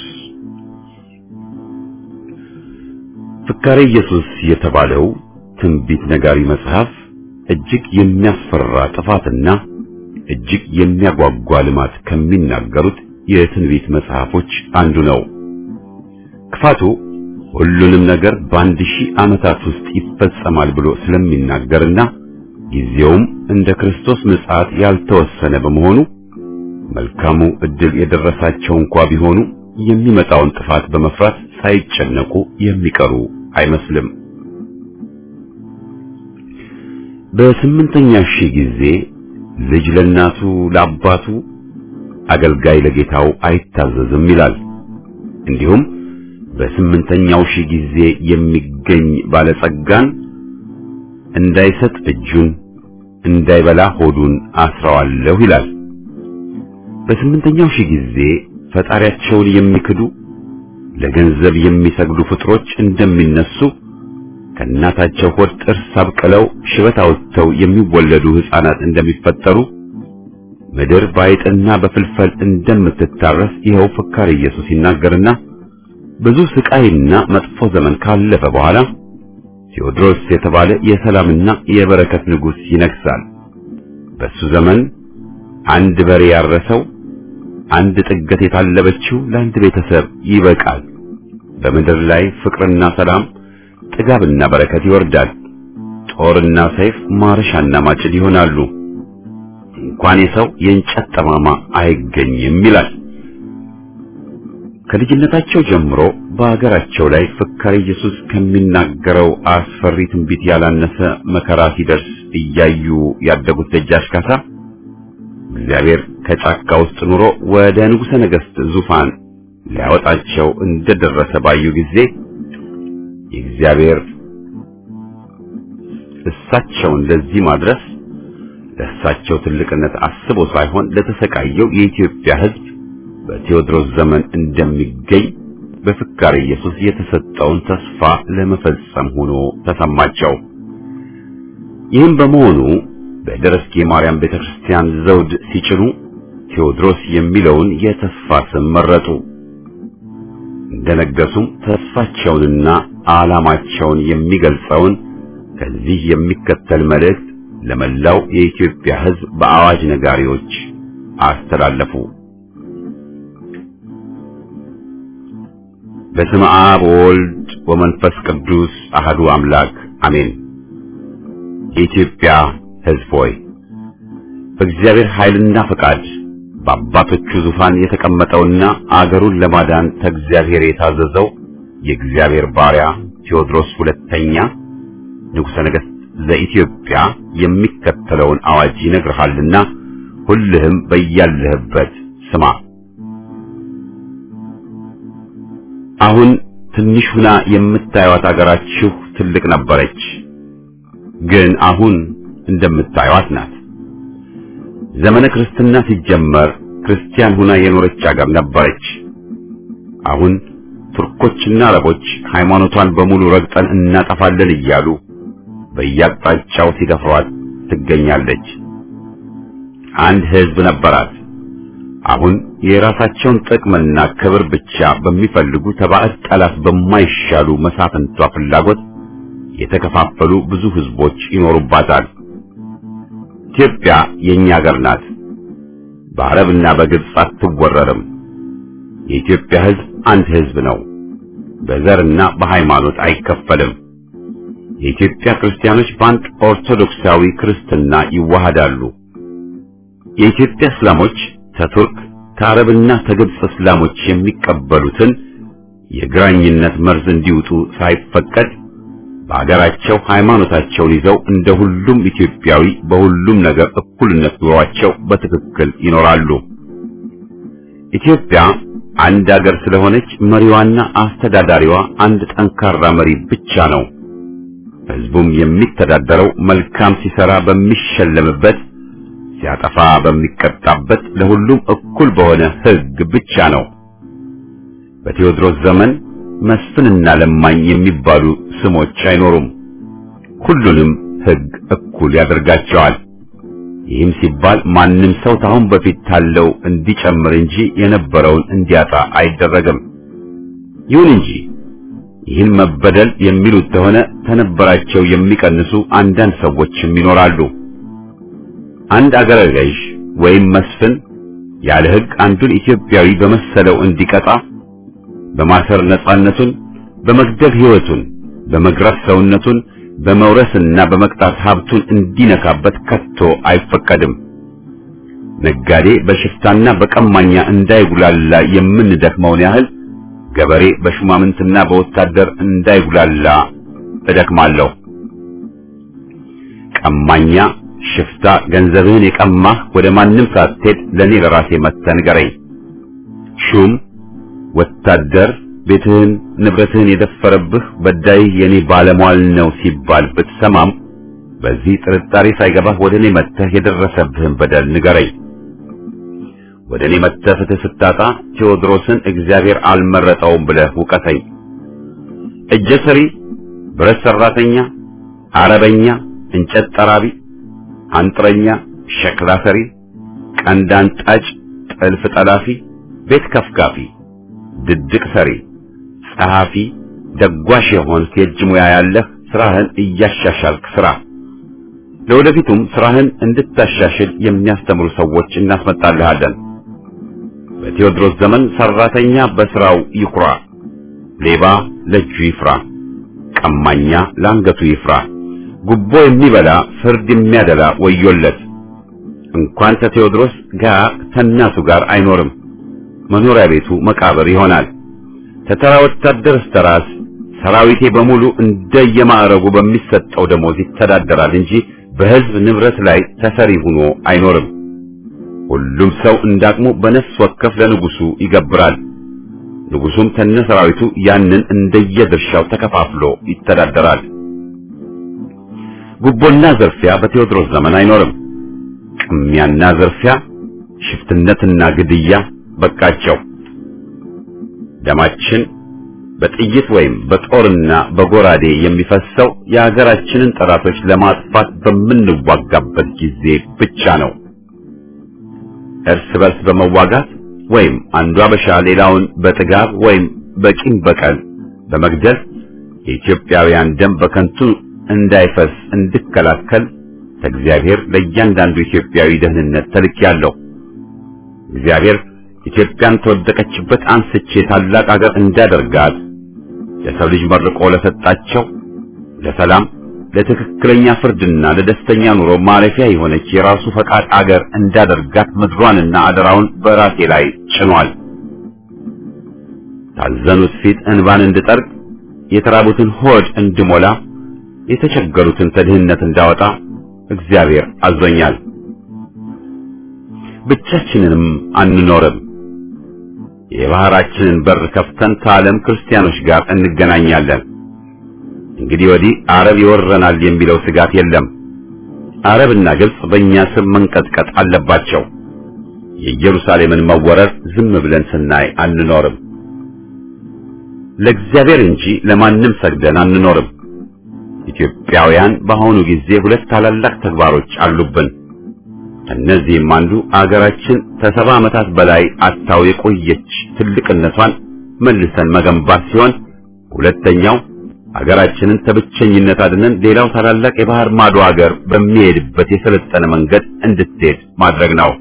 ፍካሬ ኢየሱስ የተባለው ትንቢት ነጋሪ መጽሐፍ እጅግ የሚያስፈራ ጥፋትና እጅግ የሚያጓጓ ልማት ከሚናገሩት የትንቢት መጽሐፎች አንዱ ነው። ክፋቱ ሁሉንም ነገር በአንድ ሺህ ዓመታት ውስጥ ይፈጸማል ብሎ ስለሚናገርና ጊዜውም እንደ ክርስቶስ ምጽአት ያልተወሰነ በመሆኑ መልካሙ ዕድል የደረሳቸው እንኳ ቢሆኑ የሚመጣውን ጥፋት በመፍራት ሳይጨነቁ የሚቀሩ አይመስልም። በስምንተኛ ሺህ ጊዜ ልጅ ለእናቱ ለአባቱ አገልጋይ ለጌታው አይታዘዝም ይላል። እንዲሁም በስምንተኛው ሺህ ጊዜ የሚገኝ ባለጸጋን እንዳይሰጥ እጁን እንዳይበላ ሆዱን አስረዋለሁ ይላል። በስምንተኛው ሺህ ጊዜ ፈጣሪያቸውን የሚክዱ ለገንዘብ የሚሰግዱ ፍጥሮች እንደሚነሱ ከእናታቸው ሆድ ጥርስ አብቅለው ሽበት አውጥተው የሚወለዱ ሕፃናት እንደሚፈጠሩ ምድር ባይጥና በፍልፈል እንደምትታረስ ይኸው ፍካሬ ኢየሱስ ይናገርና ብዙ ስቃይና መጥፎ ዘመን ካለፈ በኋላ ቴዎድሮስ የተባለ የሰላምና የበረከት ንጉሥ ይነግሣል። በሱ ዘመን አንድ በሬ ያረሰው አንድ ጥገት የታለበችው ለአንድ ቤተሰብ ይበቃል። በምድር ላይ ፍቅርና ሰላም፣ ጥጋብና በረከት ይወርዳል። ጦርና ሰይፍ ማረሻና ማጭድ ይሆናሉ። እንኳን የሰው የእንጨት ጠማማ አይገኝም ይላል። ከልጅነታቸው ጀምሮ በአገራቸው ላይ ፍካሬ ኢየሱስ ከሚናገረው አስፈሪ ትንቢት ያላነሰ መከራ ሲደርስ እያዩ ያደጉት ደጃች ካሳ እግዚአብሔር ከጫካ ውስጥ ኑሮ ወደ ንጉሠ ነገሥት ዙፋን ሊያወጣቸው እንደደረሰ ባዩ ጊዜ የእግዚአብሔር እሳቸውን ለዚህ ማድረስ ለእሳቸው ትልቅነት አስቦ ሳይሆን ለተሰቃየው የኢትዮጵያ ሕዝብ በቴዎድሮስ ዘመን እንደሚገኝ በፍካሬ ኢየሱስ የተሰጠውን ተስፋ ለመፈጸም ሆኖ ተሰማቸው። ይህም በመሆኑ በደረስጌ ማርያም ቤተክርስቲያን ዘውድ ሲጭኑ ቴዎድሮስ የሚለውን የተስፋ ስም መረጡ። እንደነገሱም ተስፋቸውንና ዓላማቸውን የሚገልጸውን ከዚህ የሚከተል መልእክት ለመላው የኢትዮጵያ ሕዝብ በአዋጅ ነጋሪዎች አስተላለፉ። በስመ አብ ወወልድ ወመንፈስ ቅዱስ አህዱ አምላክ አሜን። የኢትዮጵያ ሕዝብ ሆይ በእግዚአብሔር ኃይልና ፈቃድ በአባቶቹ ዙፋን የተቀመጠውና አገሩን ለማዳን ከእግዚአብሔር የታዘዘው የእግዚአብሔር ባሪያ ቴዎድሮስ ሁለተኛ ንጉሠ ነገሥት ዘኢትዮጵያ የሚከተለውን አዋጅ ይነግርሃልና ሁልህም በያለህበት ስማ። አሁን ትንሽ ሁና የምታዩት አገራችሁ ትልቅ ነበረች፣ ግን አሁን እንደምታዩት ናት። ዘመነ ክርስትና ሲጀመር ክርስቲያን ሁና የኖረች አገር ነበረች። አሁን ቱርኮችና አረቦች ሃይማኖቷን በሙሉ ረግጠን እናጠፋለን እያሉ በየአቅጣጫው ሲደፍሯት ትገኛለች። አንድ ሕዝብ ነበራት። አሁን የራሳቸውን ጥቅምና ክብር ብቻ በሚፈልጉ ተባዕድ ጠላት በማይሻሉ መሳፍንቷ ፍላጎት የተከፋፈሉ ብዙ ሕዝቦች ይኖሩባታል። ኢትዮጵያ የኛ ሀገር ናት። በአረብና በግብፅ አትወረርም። የኢትዮጵያ ሕዝብ አንድ ሕዝብ ነው። በዘርና በሃይማኖት አይከፈልም። የኢትዮጵያ ክርስቲያኖች በአንድ ኦርቶዶክሳዊ ክርስትና ይዋሃዳሉ። የኢትዮጵያ እስላሞች ከቱርክ ከአረብና ከግብፅ እስላሞች የሚቀበሉትን የግራኝነት መርዝ እንዲውጡ ሳይፈቀድ በአገራቸው ሃይማኖታቸውን ይዘው እንደ ሁሉም ኢትዮጵያዊ በሁሉም ነገር እኩልነት ኑሯቸው በትክክል ይኖራሉ። ኢትዮጵያ አንድ አገር ስለሆነች መሪዋና አስተዳዳሪዋ አንድ ጠንካራ መሪ ብቻ ነው። ሕዝቡም የሚተዳደረው መልካም ሲሰራ በሚሸለምበት፣ ሲያጠፋ በሚቀጣበት፣ ለሁሉም እኩል በሆነ ሕግ ብቻ ነው። በቴዎድሮስ ዘመን መስፍንና ለማኝ የሚባሉ ስሞች አይኖሩም። ሁሉንም ሕግ እኩል ያደርጋቸዋል። ይህም ሲባል ማንም ሰው ታሁን በፊት ታለው እንዲጨምር እንጂ የነበረውን እንዲያጣ አይደረግም። ይሁን እንጂ ይህን መበደል የሚሉት ከሆነ ተነበራቸው የሚቀንሱ አንዳንድ ሰዎችም ይኖራሉ። አንድ አገረ ገዥ ወይም መስፍን ያለ ሕግ አንዱን ኢትዮጵያዊ በመሰለው እንዲቀጣ በማሰር ነጻነቱን በመግደል ሕይወቱን፣ በመግረፍ ሰውነቱን፣ በመውረስና በመቅጣት ሀብቱን እንዲነካበት ከቶ አይፈቀድም። ነጋዴ በሽፍታና በቀማኛ እንዳይጉላላ የምንደክመውን ያህል ገበሬ በሹማምንትና በወታደር እንዳይጉላላ እደክማለሁ። ቀማኛ፣ ሽፍታ፣ ገንዘብህን የቀማህ ወደ ማንም ሳትሄድ ለኔ ለራሴ መጥተህ ንገረኝ። ሹም፣ ወታደር ቤትህን ንብረትህን የደፈረብህ በዳይህ የኔ ባለሟል ነው ሲባል ብትሰማም በዚህ ጥርጣሬ ሳይገባህ ወደ እኔ መጥተህ የደረሰብህን በደል ንገረኝ። ወደ እኔ መጥተህ ፍትህ ስታጣ ቴዎድሮስን እግዚአብሔር አልመረጠውም ብለህ ውቀሰኝ። እጀ ሰሪ፣ ብረት ሰራተኛ፣ አረበኛ፣ እንጨት ጠራቢ፣ አንጥረኛ፣ ሸክላ ሰሪ፣ ቀንዳን ጣጭ፣ ጥልፍ ጠላፊ፣ ቤት ከፍካፊ፣ ድድቅ ሰሪ፣ ጸሐፊ፣ ደጓሽ የሆንክ የእጅ ሙያ ያለህ ስራህን እያሻሻልክ ስራ። ለወደፊቱም ስራህን እንድታሻሽል የሚያስተምሩ ሰዎች እናስመጣልሃለን። በቴዎድሮስ ዘመን ሰራተኛ በስራው ይኩራ፣ ሌባ ለእጁ ይፍራ፣ ቀማኛ ለአንገቱ ይፍራ፣ ጉቦ የሚበላ ፍርድ የሚያደላ ወዮለት። እንኳን ከቴዎድሮስ ጋር ከእናቱ ጋር አይኖርም፣ መኖሪያ ቤቱ መቃብር ይሆናል። ከተራ ወታደር እስከ ራስ ሰራዊቴ በሙሉ እንደየማዕረጉ በሚሰጠው ደሞዝ ይተዳደራል እንጂ በሕዝብ ንብረት ላይ ተሰሪ ሆኖ አይኖርም። ሁሉም ሰው እንዳቅሙ በነፍስ ወከፍ ለንጉሱ ይገብራል። ንጉሱም ከነ ሰራዊቱ ያንን እንደየድርሻው ተከፋፍሎ ይተዳደራል። ጉቦና ዝርፊያ በቴዎድሮስ ዘመን አይኖርም። ቅሚያና ዝርፊያ፣ ሽፍትነትና ግድያ በቃቸው። ደማችን በጥይት ወይም በጦርና በጎራዴ የሚፈሰው የሀገራችንን ጠላቶች ለማጥፋት በምንዋጋበት ጊዜ ብቻ ነው። እርስ በርስ በመዋጋት ወይም አንዱ አበሻ ሌላውን በጥጋብ ወይም በቂም በቀል በመግደል የኢትዮጵያውያን ደም በከንቱ እንዳይፈስ እንድከላከል ከእግዚአብሔር ለእያንዳንዱ ኢትዮጵያዊ ደህንነት ተልኬያለሁ። እግዚአብሔር ኢትዮጵያን ተወደቀችበት አንስቼ ታላቅ አገር እንዳደርጋት ለሰው ልጅ መርቆ ለሰጣቸው ለሰላም ለትክክለኛ ፍርድና ለደስተኛ ኑሮ ማረፊያ የሆነች የራሱ ፈቃድ አገር እንዳደርጋት ምድሯንና አደራውን በራሴ ላይ ጭኗል። ታዘኑት ፊት እንባን እንድጠርግ፣ የተራቡትን ሆድ እንድሞላ፣ የተቸገሩትን ከድህነት እንዳወጣ እግዚአብሔር አዞኛል። ብቻችንንም አንኖርም። የባህራችንን በር ከፍተን ከዓለም ክርስቲያኖች ጋር እንገናኛለን። እንግዲህ ወዲህ አረብ ይወረናል የሚለው ስጋት የለም። አረብና ግብጽ በእኛ ስም መንቀጥቀጥ አለባቸው። የኢየሩሳሌምን መወረር ዝም ብለን ስናይ አንኖርም። ለእግዚአብሔር እንጂ ለማንም ሰግደን አንኖርም። ኢትዮጵያውያን በአሁኑ ጊዜ ሁለት ታላላቅ ተግባሮች አሉብን። እነዚህም አንዱ አገራችን ከሰባ ዓመታት በላይ አታው የቆየች ትልቅነቷን መልሰን መገንባት ሲሆን ሁለተኛው አገራችንን ከብቸኝነት አድነን ሌላው ታላላቅ የባህር ማዶ አገር በሚሄድበት የሰለጠነ መንገድ እንድትሄድ ማድረግ ነው።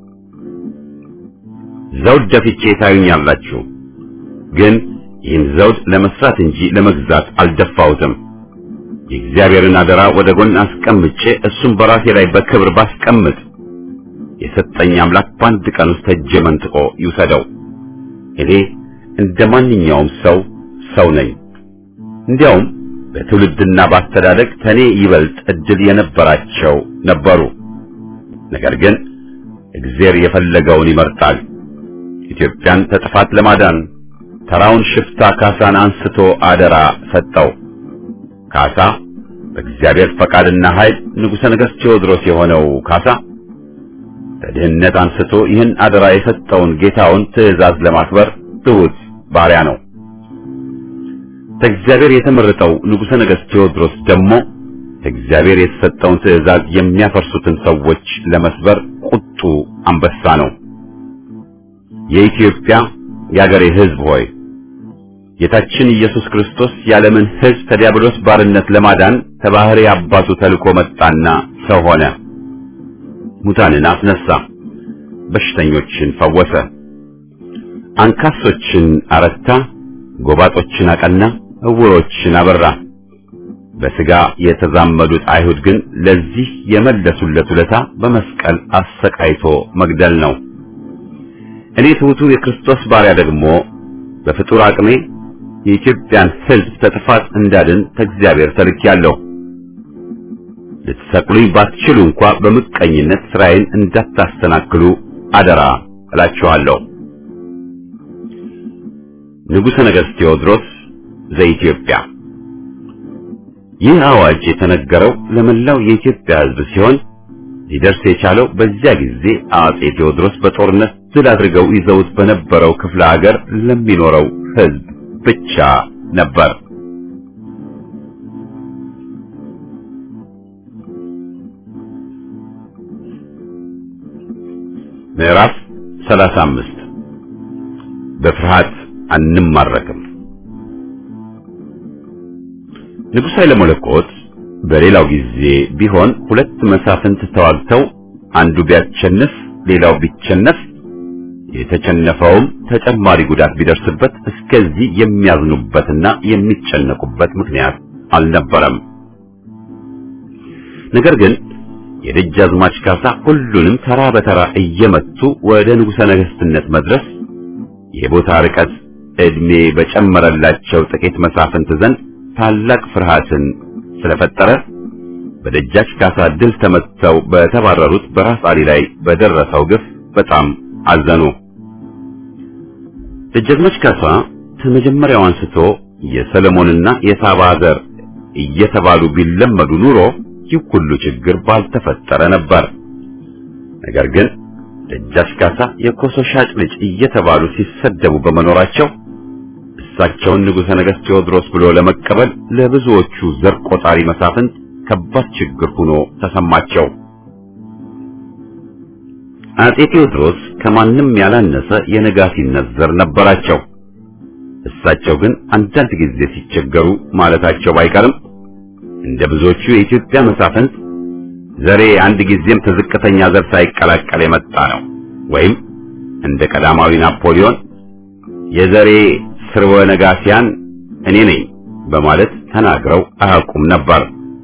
ዘውድ ደፍቼ ታዩኛላችሁ፣ ግን ይህን ዘውድ ለመስራት እንጂ ለመግዛት አልደፋሁትም። የእግዚአብሔርን አደራ ወደ ጎን አስቀምጬ እሱም በራሴ ላይ በክብር ባስቀምጥ የሰጠኝ አምላክ በአንድ ቀን ውስጥ እጄ መንጥቆ ይውሰደው። እኔ እንደ ማንኛውም ሰው ሰው ነኝ። እንዲያውም በትውልድና በአስተዳደግ ከኔ ይበልጥ እድል የነበራቸው ነበሩ። ነገር ግን እግዚአብሔር የፈለገውን ይመርጣል። ኢትዮጵያን ከጥፋት ለማዳን ተራውን ሽፍታ ካሳን አንስቶ አደራ ሰጠው። ካሳ በእግዚአብሔር ፈቃድና ኃይል ንጉሠ ነገሥት ቴዎድሮስ የሆነው ካሳ ከድህነት አንስቶ ይህን አደራ የሰጠውን ጌታውን ትእዛዝ ለማክበር ትሑት ባሪያ ነው። ከእግዚአብሔር የተመረጠው ንጉሠ ነገሥት ቴዎድሮስ ደግሞ ከእግዚአብሔር የተሰጠውን ትእዛዝ የሚያፈርሱትን ሰዎች ለመስበር ቁጡ አንበሳ ነው። የኢትዮጵያ የአገሬ ሕዝብ ሆይ ጌታችን ኢየሱስ ክርስቶስ የዓለምን ሕዝብ ከዲያብሎስ ባርነት ለማዳን ከባሕሪ አባቱ ተልኮ መጣና ሰው ሆነ። ሙታንን አስነሳ፣ በሽተኞችን ፈወሰ፣ አንካሶችን አረታ፣ ጎባጦችን አቀና፣ እውሮችን አበራ። በሥጋ የተዛመዱት አይሁድ ግን ለዚህ የመለሱለት ውለታ በመስቀል አሰቃይቶ መግደል ነው። እኔ ትሑቱ የክርስቶስ ባሪያ ደግሞ በፍጡር አቅሜ የኢትዮጵያን ሕዝብ ከጥፋት እንዳድን ከእግዚአብሔር ተልኬያለሁ። ልትሰቅሉኝ ባትችሉ እንኳ በምቀኝነት ስራዬን እንዳታስተናክሉ አደራ እላችኋለሁ። ንጉሠ ነገሥት ቴዎድሮስ ዘኢትዮጵያ። ይህ አዋጅ የተነገረው ለመላው የኢትዮጵያ ሕዝብ ሲሆን ሊደርስ የቻለው በዚያ ጊዜ አጼ ቴዎድሮስ በጦርነት ድል አድርገው ይዘውት በነበረው ክፍለ ሀገር ለሚኖረው ሕዝብ ብቻ ነበር። ምዕራፍ 35 በፍርሃት አንማረክም። ንጉሥ ኃይለ መለኮት በሌላው ጊዜ ቢሆን ሁለት መሳፍንት ተዋግተው አንዱ ቢያሸንፍ ሌላው ቢቸነፍ የተቸነፈውም ተጨማሪ ጉዳት ቢደርስበት እስከዚህ የሚያዝኑበትና የሚጨነቁበት ምክንያት አልነበረም። ነገር ግን የደጃዝማች ካሳ ሁሉንም ተራ በተራ እየመቱ ወደ ንጉሠ ነገሥትነት መድረስ የቦታ ርቀት ዕድሜ በጨመረላቸው ጥቂት መሳፍንት ዘንድ ታላቅ ፍርሃትን ስለፈጠረ በደጃች ካሳ ድል ተመትተው በተባረሩት በራስ አሊ ላይ በደረሰው ግፍ በጣም አዘኑ። ደጃዝማች ካሳ ከመጀመሪያው አንስቶ የሰለሞንና የሳባ ዘር እየተባሉ ቢለመዱ ኑሮ ይህ ሁሉ ችግር ባልተፈጠረ ነበር። ነገር ግን ደጃች ካሳ የኮሶ ሻጭ ልጅ እየተባሉ ሲሰደቡ በመኖራቸው እሳቸውን ንጉሠ ነገሥት ቴዎድሮስ ብሎ ለመቀበል ለብዙዎቹ ዘር ቆጣሪ መሳፍንት ከባድ ችግር ሆኖ ተሰማቸው። አጼ ቴዎድሮስ ከማንም ያላነሰ የነጋሲነት ዘር ነበራቸው። እሳቸው ግን አንዳንድ ጊዜ ሲቸገሩ ማለታቸው ባይቀርም እንደ ብዙዎቹ የኢትዮጵያ መሳፍንት ዘሬ አንድ ጊዜም ከዝቅተኛ ዘር ሳይቀላቀል የመጣ ነው ወይም እንደ ቀዳማዊ ናፖሊዮን የዘሬ ስርወ ነጋሲያን እኔ ነኝ በማለት ተናግረው አያውቁም ነበር።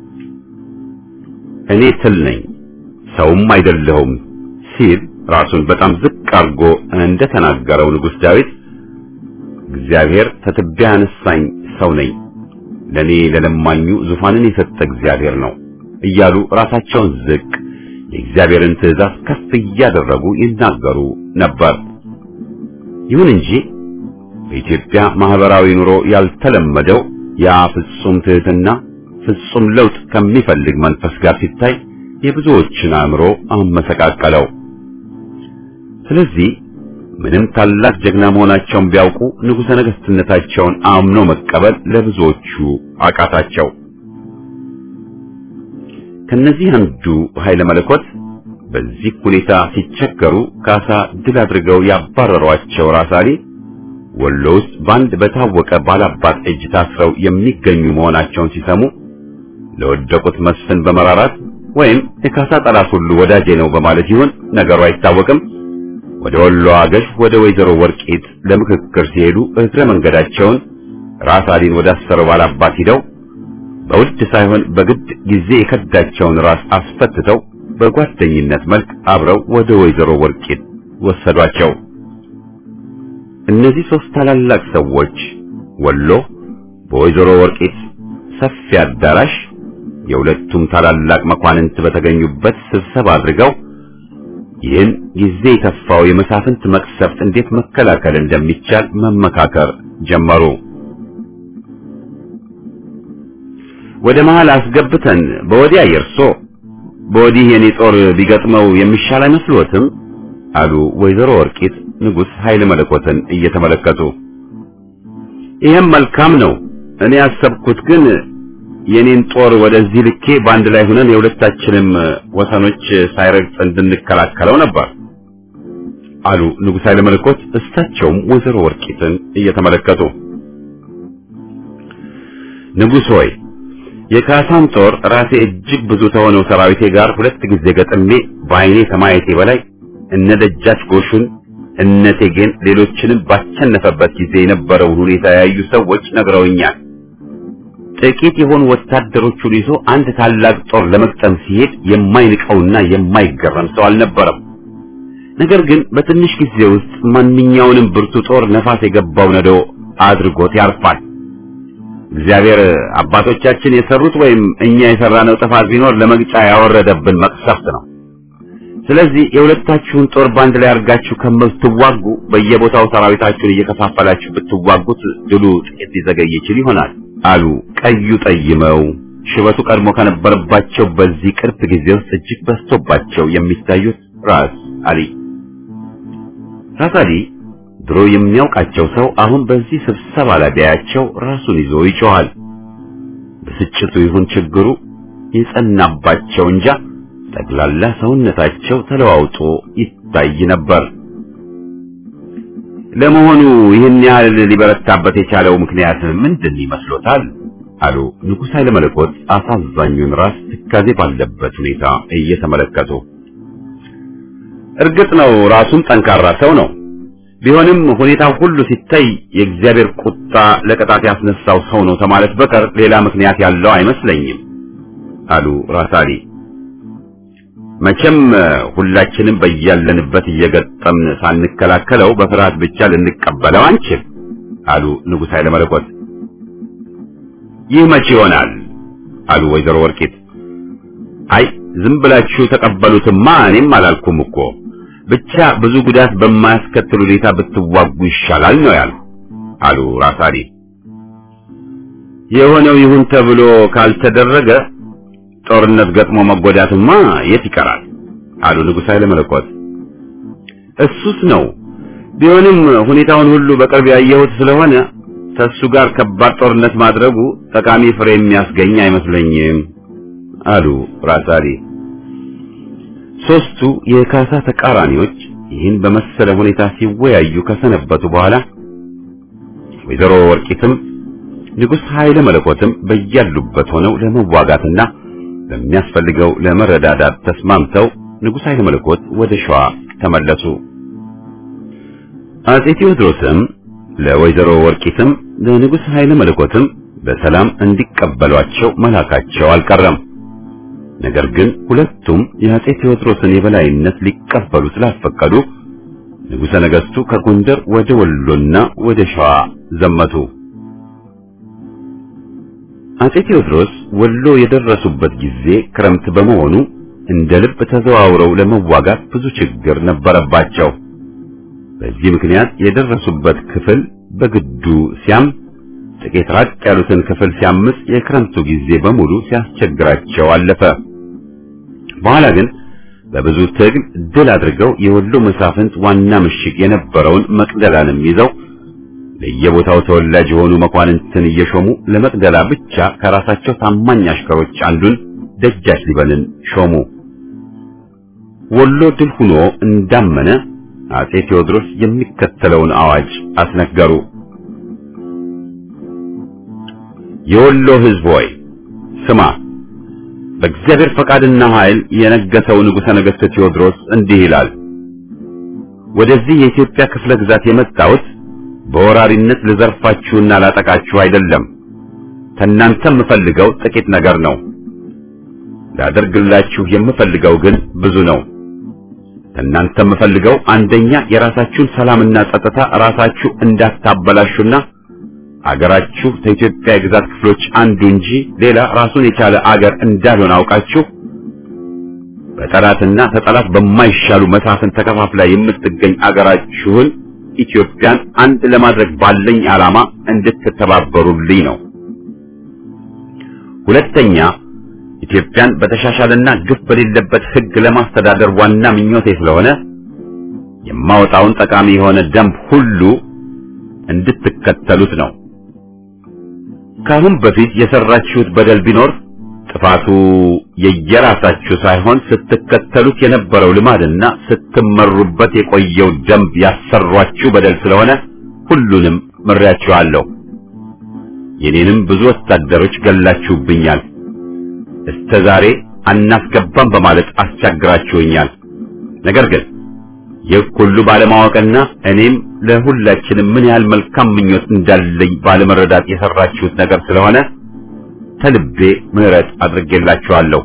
እኔ ትል ነኝ ሰውም አይደለሁም ሲል ራሱን በጣም ዝቅ አድርጎ እንደተናገረው ንጉሥ ዳዊት እግዚአብሔር ከትቢያ ያነሳኝ ሰው ነኝ፣ ለኔ ለለማኙ ዙፋንን የሰጠ እግዚአብሔር ነው እያሉ ራሳቸውን ዝቅ የእግዚአብሔርን ትእዛዝ ከፍ እያደረጉ ይናገሩ ነበር። ይሁን እንጂ በኢትዮጵያ ማህበራዊ ኑሮ ያልተለመደው ያ ፍጹም ትህትና ፍጹም ለውጥ ከሚፈልግ መንፈስ ጋር ሲታይ የብዙዎችን አእምሮ አመሰቃቀለው። ስለዚህ ምንም ታላቅ ጀግና መሆናቸውን ቢያውቁ ንጉሠ ነገሥትነታቸውን አምኖ መቀበል ለብዙዎቹ አቃታቸው። ከነዚህ አንዱ ኃይለ መለኮት በዚህ ሁኔታ ሲቸገሩ ካሳ ድል አድርገው ያባረሯቸው ራስ አሊ ወሎ ውስጥ በአንድ በታወቀ ባላባት እጅ ታስረው የሚገኙ መሆናቸውን ሲሰሙ ለወደቁት መስፍን በመራራት ወይም የካሳ ጠላት ሁሉ ወዳጄ ነው በማለት ይሁን ነገሩ አይታወቅም። ወደ ወሎ አገዥ ወደ ወይዘሮ ወርቂት ለምክክር ሲሄዱ እግረ መንገዳቸውን ራስ አሊን ወዳሰረው ባላባት ሂደው በውድ ሳይሆን በግድ ጊዜ የከዳቸውን ራስ አስፈትተው በጓደኝነት መልክ አብረው ወደ ወይዘሮ ወርቂት ወሰዷቸው። እነዚህ ሶስት ታላላቅ ሰዎች ወሎ በወይዘሮ ወርቂት ሰፊ አዳራሽ የሁለቱም ታላላቅ መኳንንት በተገኙበት ስብሰባ አድርገው ይህን ጊዜ የተፋው የመሳፍንት መቅሰፍት እንዴት መከላከል እንደሚቻል መመካከር ጀመሩ። ወደ መሃል አስገብተን በወዲያ የርሶ በወዲህ የኔ ጦር ቢገጥመው የሚሻል አይመስሎትም? አሉ ወይዘሮ ወርቂት ንጉሥ ኃይለ መለኮትን እየተመለከቱ። ይህም መልካም ነው። እኔ ያሰብኩት ግን የኔን ጦር ወደዚህ ልኬ በአንድ ላይ ሆነን የሁለታችንም ወሰኖች ሳይረግጥ እንድንከላከለው ነበር አሉ ንጉሥ ኃይለ መለኮት እሳቸውም ወይዘሮ ወርቂትን እየተመለከቱ። ንጉሥ ሆይ የካሳን ጦር ራሴ እጅግ ብዙ ከሆነው ሰራዊቴ ጋር ሁለት ጊዜ ገጥሜ በዓይኔ ከማየቴ በላይ እነ ደጃች ጎሹን እነ ቴጌን ሌሎችንም ባቸነፈበት ጊዜ የነበረውን ሁኔታ ያዩ ሰዎች ነግረውኛል ጥቂት የሆኑ ወታደሮቹን ይዞ አንድ ታላቅ ጦር ለመቅጠም ሲሄድ የማይንቀውና የማይገረም ሰው አልነበረም። ነገር ግን በትንሽ ጊዜ ውስጥ ማንኛውንም ብርቱ ጦር ነፋስ የገባው ነዶ አድርጎት ያርፋል። እግዚአብሔር አባቶቻችን የሰሩት ወይም እኛ የሰራነው ጥፋት ቢኖር ለመግጫ ያወረደብን መቅሰፍት ነው። ስለዚህ የሁለታችሁን ጦር ባንድ ላይ አድርጋችሁ ከምትዋጉ በየቦታው ሰራዊታችሁን እየከፋፈላችሁ ብትዋጉት ድሉ ጥቂት ሊዘገይ ይችል ይሆናል አሉ ቀዩ ጠይመው ሽበቱ ቀድሞ ከነበረባቸው በዚህ ቅርብ ጊዜ ውስጥ እጅግ በዝቶባቸው የሚታዩት ራስ አሊ። ራስ አሊ ድሮ የሚያውቃቸው ሰው አሁን በዚህ ስብሰባ ላይ ቢያያቸው ራሱን ይዞ ይጮሃል። ብስጭቱ ይሁን ችግሩ የጸናባቸው እንጃ ጠቅላላ ሰውነታቸው ተለዋውጦ ይታይ ነበር። ለመሆኑ ይህን ያህል ሊበረታበት የቻለው ምክንያት ምንድን ይመስሎታል? አሉ ንጉሥ ኃይለ መለኮት አሳዛኙን ራስ ትካዜ ባለበት ሁኔታ እየተመለከቱ። እርግጥ ነው ራሱም ጠንካራ ሰው ነው። ቢሆንም ሁኔታው ሁሉ ሲታይ የእግዚአብሔር ቁጣ ለቅጣት ያስነሳው ሰው ነው ከማለት በቀር ሌላ ምክንያት ያለው አይመስለኝም አሉ ራስ አሊ። መቼም ሁላችንም በያለንበት እየገጠምን ሳንከላከለው በፍርሃት ብቻ ልንቀበለው አንችል አሉ ንጉሥ ኃይለ መለኮት። ይህ መቼ ይሆናል አሉ ወይዘሮ ወርቂት። አይ ዝም ብላችሁ ተቀበሉትማ እኔም አላልኩም እኮ ብቻ ብዙ ጉዳት በማያስከትል ሁኔታ ብትዋጉ ይሻላል ነው ያሉ አሉ ራስ አሊ። የሆነው ይሁን ተብሎ ካልተደረገ ጦርነት ገጥሞ መጎዳትማ የት ይቀራል አሉ ንጉሥ ኃይለ መለኮት። እሱስ ነው። ቢሆንም ሁኔታውን ሁሉ በቅርብ ያየሁት ስለሆነ ከእሱ ጋር ከባድ ጦርነት ማድረጉ ጠቃሚ ፍሬ የሚያስገኝ አይመስለኝም አሉ ራስ አሊ። ሦስቱ የካሳ ተቃራኒዎች ይህን በመሰለ ሁኔታ ሲወያዩ ከሰነበቱ በኋላ ወይዘሮ ወርቂትም ንጉሥ ኃይለ መለኮትም በያሉበት ሆነው ለመዋጋትና በሚያስፈልገው ለመረዳዳት ተስማምተው ንጉሥ ኃይለ መለኮት ወደ ሸዋ ተመለሱ። አጼ ቴዎድሮስም ለወይዘሮ ወርቂትም ለንጉሥ ኃይለ መለኮትም በሰላም እንዲቀበሏቸው መላካቸው አልቀረም። ነገር ግን ሁለቱም የአጼ ቴዎድሮስን የበላይነት ሊቀበሉ ስላልፈቀዱ ንጉሠ ነገሥቱ ከጎንደር ወደ ወሎና ወደ ሸዋ ዘመቱ። አጼ ቴዎድሮስ ወሎ የደረሱበት ጊዜ ክረምት በመሆኑ እንደ ልብ ተዘዋውረው ለመዋጋት ብዙ ችግር ነበረባቸው። በዚህ ምክንያት የደረሱበት ክፍል በግዱ ሲያም፣ ጥቂት ራቅ ያሉትን ክፍል ሲያምስ የክረምቱ ጊዜ በሙሉ ሲያስቸግራቸው አለፈ። በኋላ ግን በብዙ ትግል ድል አድርገው የወሎ መሳፍንት ዋና ምሽግ የነበረውን መቅደላንም ይዘው ለየቦታው ተወላጅ የሆኑ መኳንንትን እየሾሙ ለመቅደላ ብቻ ከራሳቸው ታማኝ አሽከሮች አንዱን ደጃች ሊበንን ሾሙ። ወሎ ድል ሆኖ እንዳመነ አጼ ቴዎድሮስ የሚከተለውን አዋጅ አስነገሩ። የወሎ ሕዝብ ሆይ ስማ፣ በእግዚአብሔር ፈቃድና ኃይል የነገሰው ንጉሠ ነገሥት ቴዎድሮስ እንዲህ ይላል። ወደዚህ የኢትዮጵያ ክፍለ ግዛት የመጣሁት በወራሪነት ልዘርፋችሁና ላጠቃችሁ አይደለም። ከእናንተ የምፈልገው ጥቂት ነገር ነው። ላደርግላችሁ የምፈልገው ግን ብዙ ነው። ከእናንተ የምፈልገው አንደኛ የራሳችሁን ሰላምና ጸጥታ ራሳችሁ እንዳታበላሹና አገራችሁ ከኢትዮጵያ የግዛት ክፍሎች አንዱ እንጂ ሌላ ራሱን የቻለ አገር እንዳልሆነ አውቃችሁ በጠላትና ተጠላት በማይሻሉ መሳፍን ተከፋፍላ የምትገኝ አገራችሁን ኢትዮጵያን አንድ ለማድረግ ባለኝ ዓላማ እንድትተባበሩልኝ ነው። ሁለተኛ ኢትዮጵያን በተሻሻለና ግፍ በሌለበት ሕግ ለማስተዳደር ዋና ምኞቴ ስለሆነ የማወጣውን ጠቃሚ የሆነ ደንብ ሁሉ እንድትከተሉት ነው። ካሁን በፊት የሰራችሁት በደል ቢኖር ጥፋቱ የየራሳችሁ ሳይሆን ስትከተሉት የነበረው ልማድና ስትመሩበት የቆየው ደንብ ያሰሯችሁ በደል ስለሆነ ሁሉንም ምሬያችኋለሁ። የኔንም ብዙ ወታደሮች ገላችሁብኛል። እስከ ዛሬ አናስገባም በማለት አስቸግራችሁኛል። ነገር ግን ይህ ሁሉ ባለማወቅና እኔም ለሁላችንም ምን ያህል መልካም ምኞት እንዳለኝ ባለመረዳት የሰራችሁት ነገር ስለሆነ ተልቤ ምህረት አድርጌላችኋለሁ።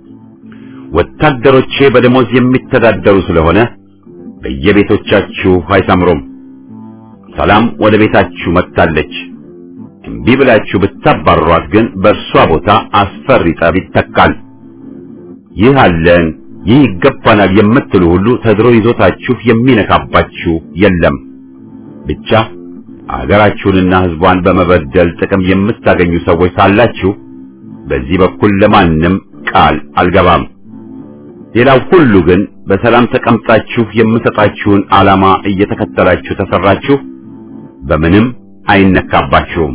ወታደሮቼ በደሞዝ የሚተዳደሩ ስለሆነ በየቤቶቻችሁ አይሰምሩም። ሰላም ወደ ቤታችሁ መጥታለች። እምቢ ብላችሁ ብታባሯት ግን በእርሷ ቦታ አስፈሪ ጠብ ይተካል። ይህ አለን፣ ይህ ይገባናል የምትሉ ሁሉ ተድሮ ይዞታችሁ የሚነካባችሁ የለም። ብቻ አገራችሁንና ሕዝቧን በመበደል ጥቅም የምታገኙ ሰዎች ሳላችሁ በዚህ በኩል ለማንም ቃል አልገባም። ሌላው ሁሉ ግን በሰላም ተቀምጣችሁ የምሰጣችሁን ዓላማ እየተከተላችሁ ተሰራችሁ በምንም አይነካባችሁም።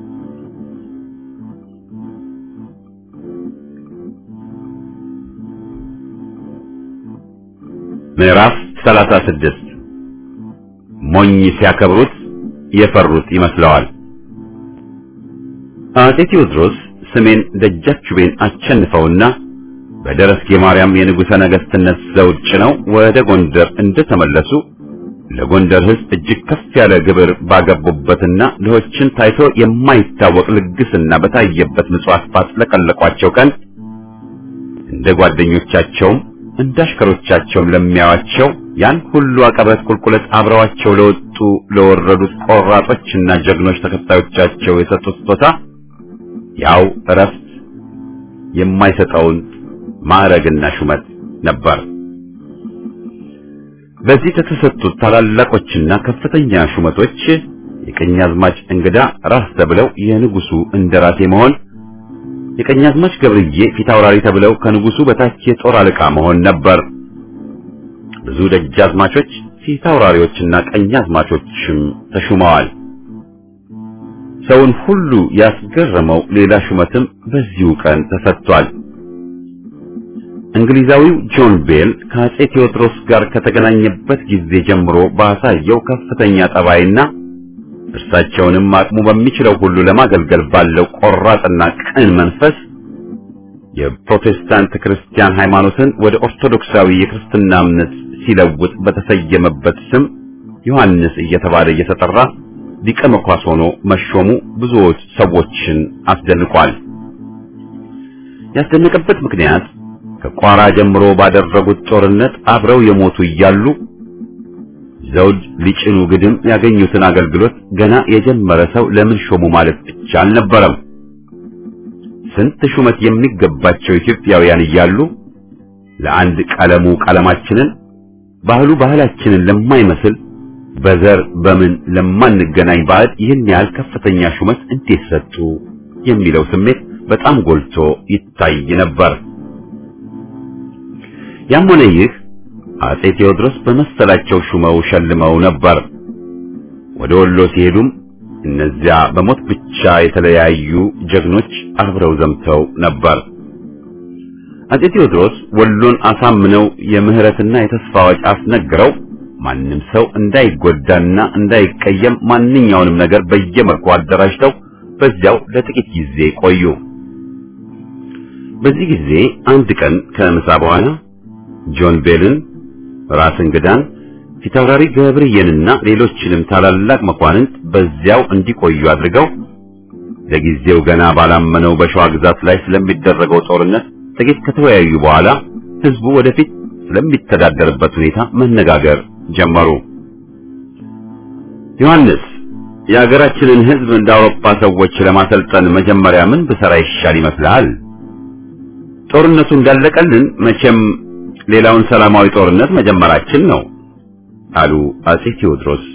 ምዕራፍ 36 ሞኝ ሲያከብሩት የፈሩት ይመስለዋል። አፄ ቴዎድሮስ ስሜን ደጃችቤን አቸንፈውና በደረስጌ ማርያም የንጉሠ ነገሥትነት ዘውድ ጭነው ወደ ጎንደር እንደተመለሱ ለጎንደር ሕዝብ እጅግ ከፍ ያለ ግብር ባገቡበትና ድሆችን ታይቶ የማይታወቅ ልግስና በታየበት ምጽዋት ባስለቀለቋቸው ቀን እንደ ጓደኞቻቸውም እንደ አሽከሮቻቸውም ለሚያዋቸው ያን ሁሉ አቀበት ቁልቁለት አብረዋቸው ለወጡ ለወረዱት ቆራጦችና ጀግኖች ተከታዮቻቸው የሰጡት ስጦታ ያው እረፍት የማይሰጠውን ማዕረግና ሹመት ነበር። በዚህ ከተሰጡት ታላላቆችና ከፍተኛ ሹመቶች የቀኛዝማች እንግዳ ራስ ተብለው የንጉሱ እንደራሴ መሆን፣ የቀኛዝማች ገብርዬ ፊት አውራሪ ተብለው ከንጉሱ በታች የጦር አለቃ መሆን ነበር። ብዙ ደጃዝማቾች ፊት አውራሪዎችና ቀኛዝማቾችም ተሹመዋል። ሰውን ሁሉ ያስገረመው ሌላ ሹመትም በዚሁ ቀን ተሰጥቷል። እንግሊዛዊው ጆን ቤል ከአፄ ቴዎድሮስ ጋር ከተገናኘበት ጊዜ ጀምሮ ባሳየው ከፍተኛ ጠባይና እርሳቸውንም አቅሙ በሚችለው ሁሉ ለማገልገል ባለው ቆራጥና ቅን መንፈስ የፕሮቴስታንት ክርስቲያን ሃይማኖትን ወደ ኦርቶዶክሳዊ የክርስትና እምነት ሲለውጥ በተሰየመበት ስም ዮሐንስ እየተባለ እየተጠራ ሊቀ መኳስ ሆኖ መሾሙ ብዙዎች ሰዎችን አስደንቋል። ያስደነቀበት ምክንያት ከቋራ ጀምሮ ባደረጉት ጦርነት አብረው የሞቱ እያሉ ዘውድ ሊጭኑ ግድም ያገኙትን አገልግሎት ገና የጀመረ ሰው ለምን ሾሙ ማለት ብቻ አልነበረም። ስንት ሹመት የሚገባቸው ኢትዮጵያውያን እያሉ ለአንድ ቀለሙ ቀለማችንን ባህሉ ባህላችንን ለማይመስል በዘር በምን ለማንገናኝ ባዕድ ይህን ያህል ከፍተኛ ሹመት እንዴት ሰጡ የሚለው ስሜት በጣም ጎልቶ ይታይ ነበር። ያም ሆነ ይህ አፄ ቴዎድሮስ በመሰላቸው ሹመው ሸልመው ነበር። ወደ ወሎ ሲሄዱም እነዚያ በሞት ብቻ የተለያዩ ጀግኖች አብረው ዘምተው ነበር። አፄ ቴዎድሮስ ወሎን አሳምነው የምህረትና የተስፋ አዋጅ አስነግረው ማንም ሰው እንዳይጎዳና እንዳይቀየም ማንኛውንም ነገር በየመልኩ አደራጅተው በዚያው ለጥቂት ጊዜ ቆዩ። በዚህ ጊዜ አንድ ቀን ከምሳ በኋላ ጆን ቤልን፣ ራስ እንግዳን፣ ፊታውራሪ ገብርዬንና ሌሎችንም ታላላቅ መኳንንት በዚያው እንዲቆዩ አድርገው ለጊዜው ገና ባላመነው በሸዋ ግዛት ላይ ስለሚደረገው ጦርነት ጥቂት ከተወያዩ በኋላ ህዝቡ ወደፊት ስለሚተዳደርበት ሁኔታ መነጋገር ጀመሩ። ዮሐንስ የሀገራችንን ህዝብ እንደ አውሮፓ ሰዎች ለማሰልጠን መጀመሪያ ምን ብሰራ ይሻል ይመስልሃል? ጦርነቱ እንዳለቀልን መቼም ሌላውን ሰላማዊ ጦርነት መጀመራችን ነው አሉ አፄ ቴዎድሮስ።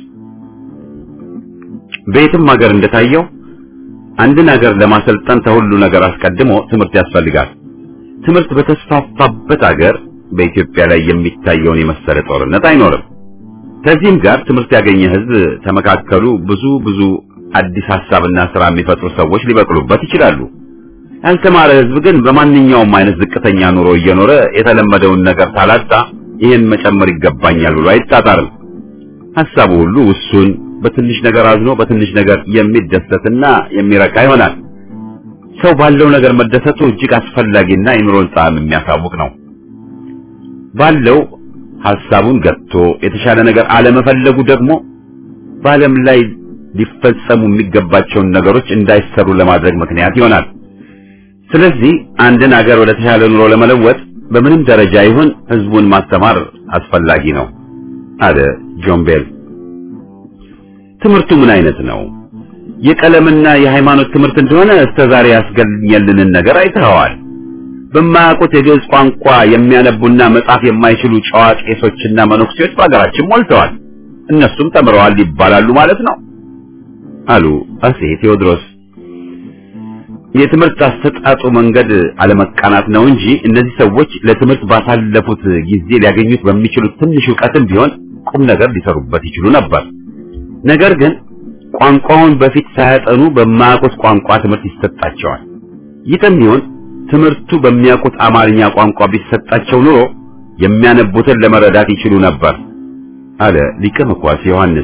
በየትም ሀገር እንደታየው አንድን ሀገር ለማሰልጠን ከሁሉ ነገር አስቀድሞ ትምህርት ያስፈልጋል። ትምህርት በተስፋፋበት ሀገር በኢትዮጵያ ላይ የሚታየውን የመሰለ ጦርነት አይኖርም። ከዚህም ጋር ትምህርት ያገኘ ህዝብ ተመካከሉ ብዙ ብዙ አዲስ ሐሳብና ስራ የሚፈጥሩ ሰዎች ሊበቅሉበት ይችላሉ። ያልተማረ ህዝብ ግን በማንኛውም አይነት ዝቅተኛ ኑሮ እየኖረ የተለመደውን ነገር ታላጣ ይህን መጨመር ይገባኛል ብሎ አይጣጣርም። ሐሳቡ ሁሉ ውሱን፣ በትንሽ ነገር አዝኖ በትንሽ ነገር የሚደሰትና የሚረካ ይሆናል። ሰው ባለው ነገር መደሰቱ እጅግ አስፈላጊና የኑሮን ጣዕም የሚያሳውቅ ነው። ባለው ሐሳቡን ገጥቶ የተሻለ ነገር አለመፈለጉ ደግሞ በዓለም ላይ ሊፈጸሙ የሚገባቸውን ነገሮች እንዳይሰሩ ለማድረግ ምክንያት ይሆናል። ስለዚህ አንድን አገር ወደ ተሻለ ኑሮ ለመለወጥ በምንም ደረጃ ይሁን ህዝቡን ማስተማር አስፈላጊ ነው አለ ጆን ቤል። ትምህርቱ ምን አይነት ነው? የቀለምና የሃይማኖት ትምህርት እንደሆነ እስከ ዛሬ ያስገኘልንን ነገር አይተኸዋል። በማያውቁት የግዕዝ ቋንቋ የሚያነቡና መጻፍ የማይችሉ ጨዋ ቄሶችና መነኩሴዎች በሀገራችን ሞልተዋል። እነሱም ተምረዋል ይባላሉ ማለት ነው አሉ አጼ ቴዎድሮስ። የትምህርት አሰጣጡ መንገድ አለመቃናት ነው እንጂ እነዚህ ሰዎች ለትምህርት ባሳለፉት ጊዜ ሊያገኙት በሚችሉት ትንሽ ዕውቀትም ቢሆን ቁም ነገር ሊሰሩበት ይችሉ ነበር። ነገር ግን ቋንቋውን በፊት ሳያጠኑ በማያውቁት ቋንቋ ትምህርት ይሰጣቸዋል። ይህም ይሁን ትምህርቱ በሚያውቁት አማርኛ ቋንቋ ቢሰጣቸው ኑሮ የሚያነቡትን ለመረዳት ይችሉ ነበር አለ ሊቀ መኳስ ዮሐንስ።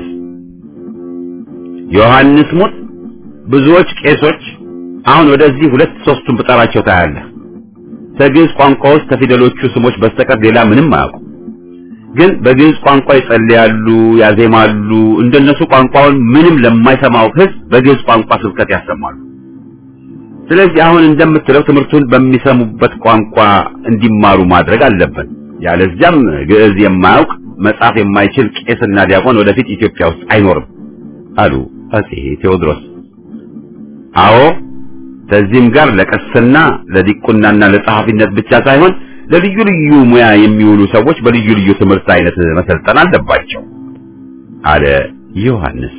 ዮሐንስ ሙት ብዙዎች ቄሶች አሁን ወደዚህ ሁለት ሶስቱን ብጠራቸው ታያለህ። ከግዕዝ ቋንቋ ውስጥ ከፊደሎቹ ስሞች በስተቀር ሌላ ምንም አያውቁ። ግን በግዕዝ ቋንቋ ይጸልያሉ፣ ያዜማሉ። እንደነሱ ቋንቋውን ምንም ለማይሰማው ሕዝብ በግዕዝ ቋንቋ ስብከት ያሰማሉ። ስለዚህ አሁን እንደምትለው ትምህርቱን በሚሰሙበት ቋንቋ እንዲማሩ ማድረግ አለብን። ያለዚያም ግዕዝ የማያውቅ መጻፍ የማይችል ቄስና ዲያቆን ወደፊት ኢትዮጵያ ውስጥ አይኖርም አሉ አጼ ቴዎድሮስ። አዎ ከዚህም ጋር ለቅስና ለዲቁናና ለጸሐፊነት ብቻ ሳይሆን ለልዩ ልዩ ሙያ የሚውሉ ሰዎች በልዩ ልዩ ትምህርት አይነት መሰልጠን አለባቸው አለ ዮሐንስ።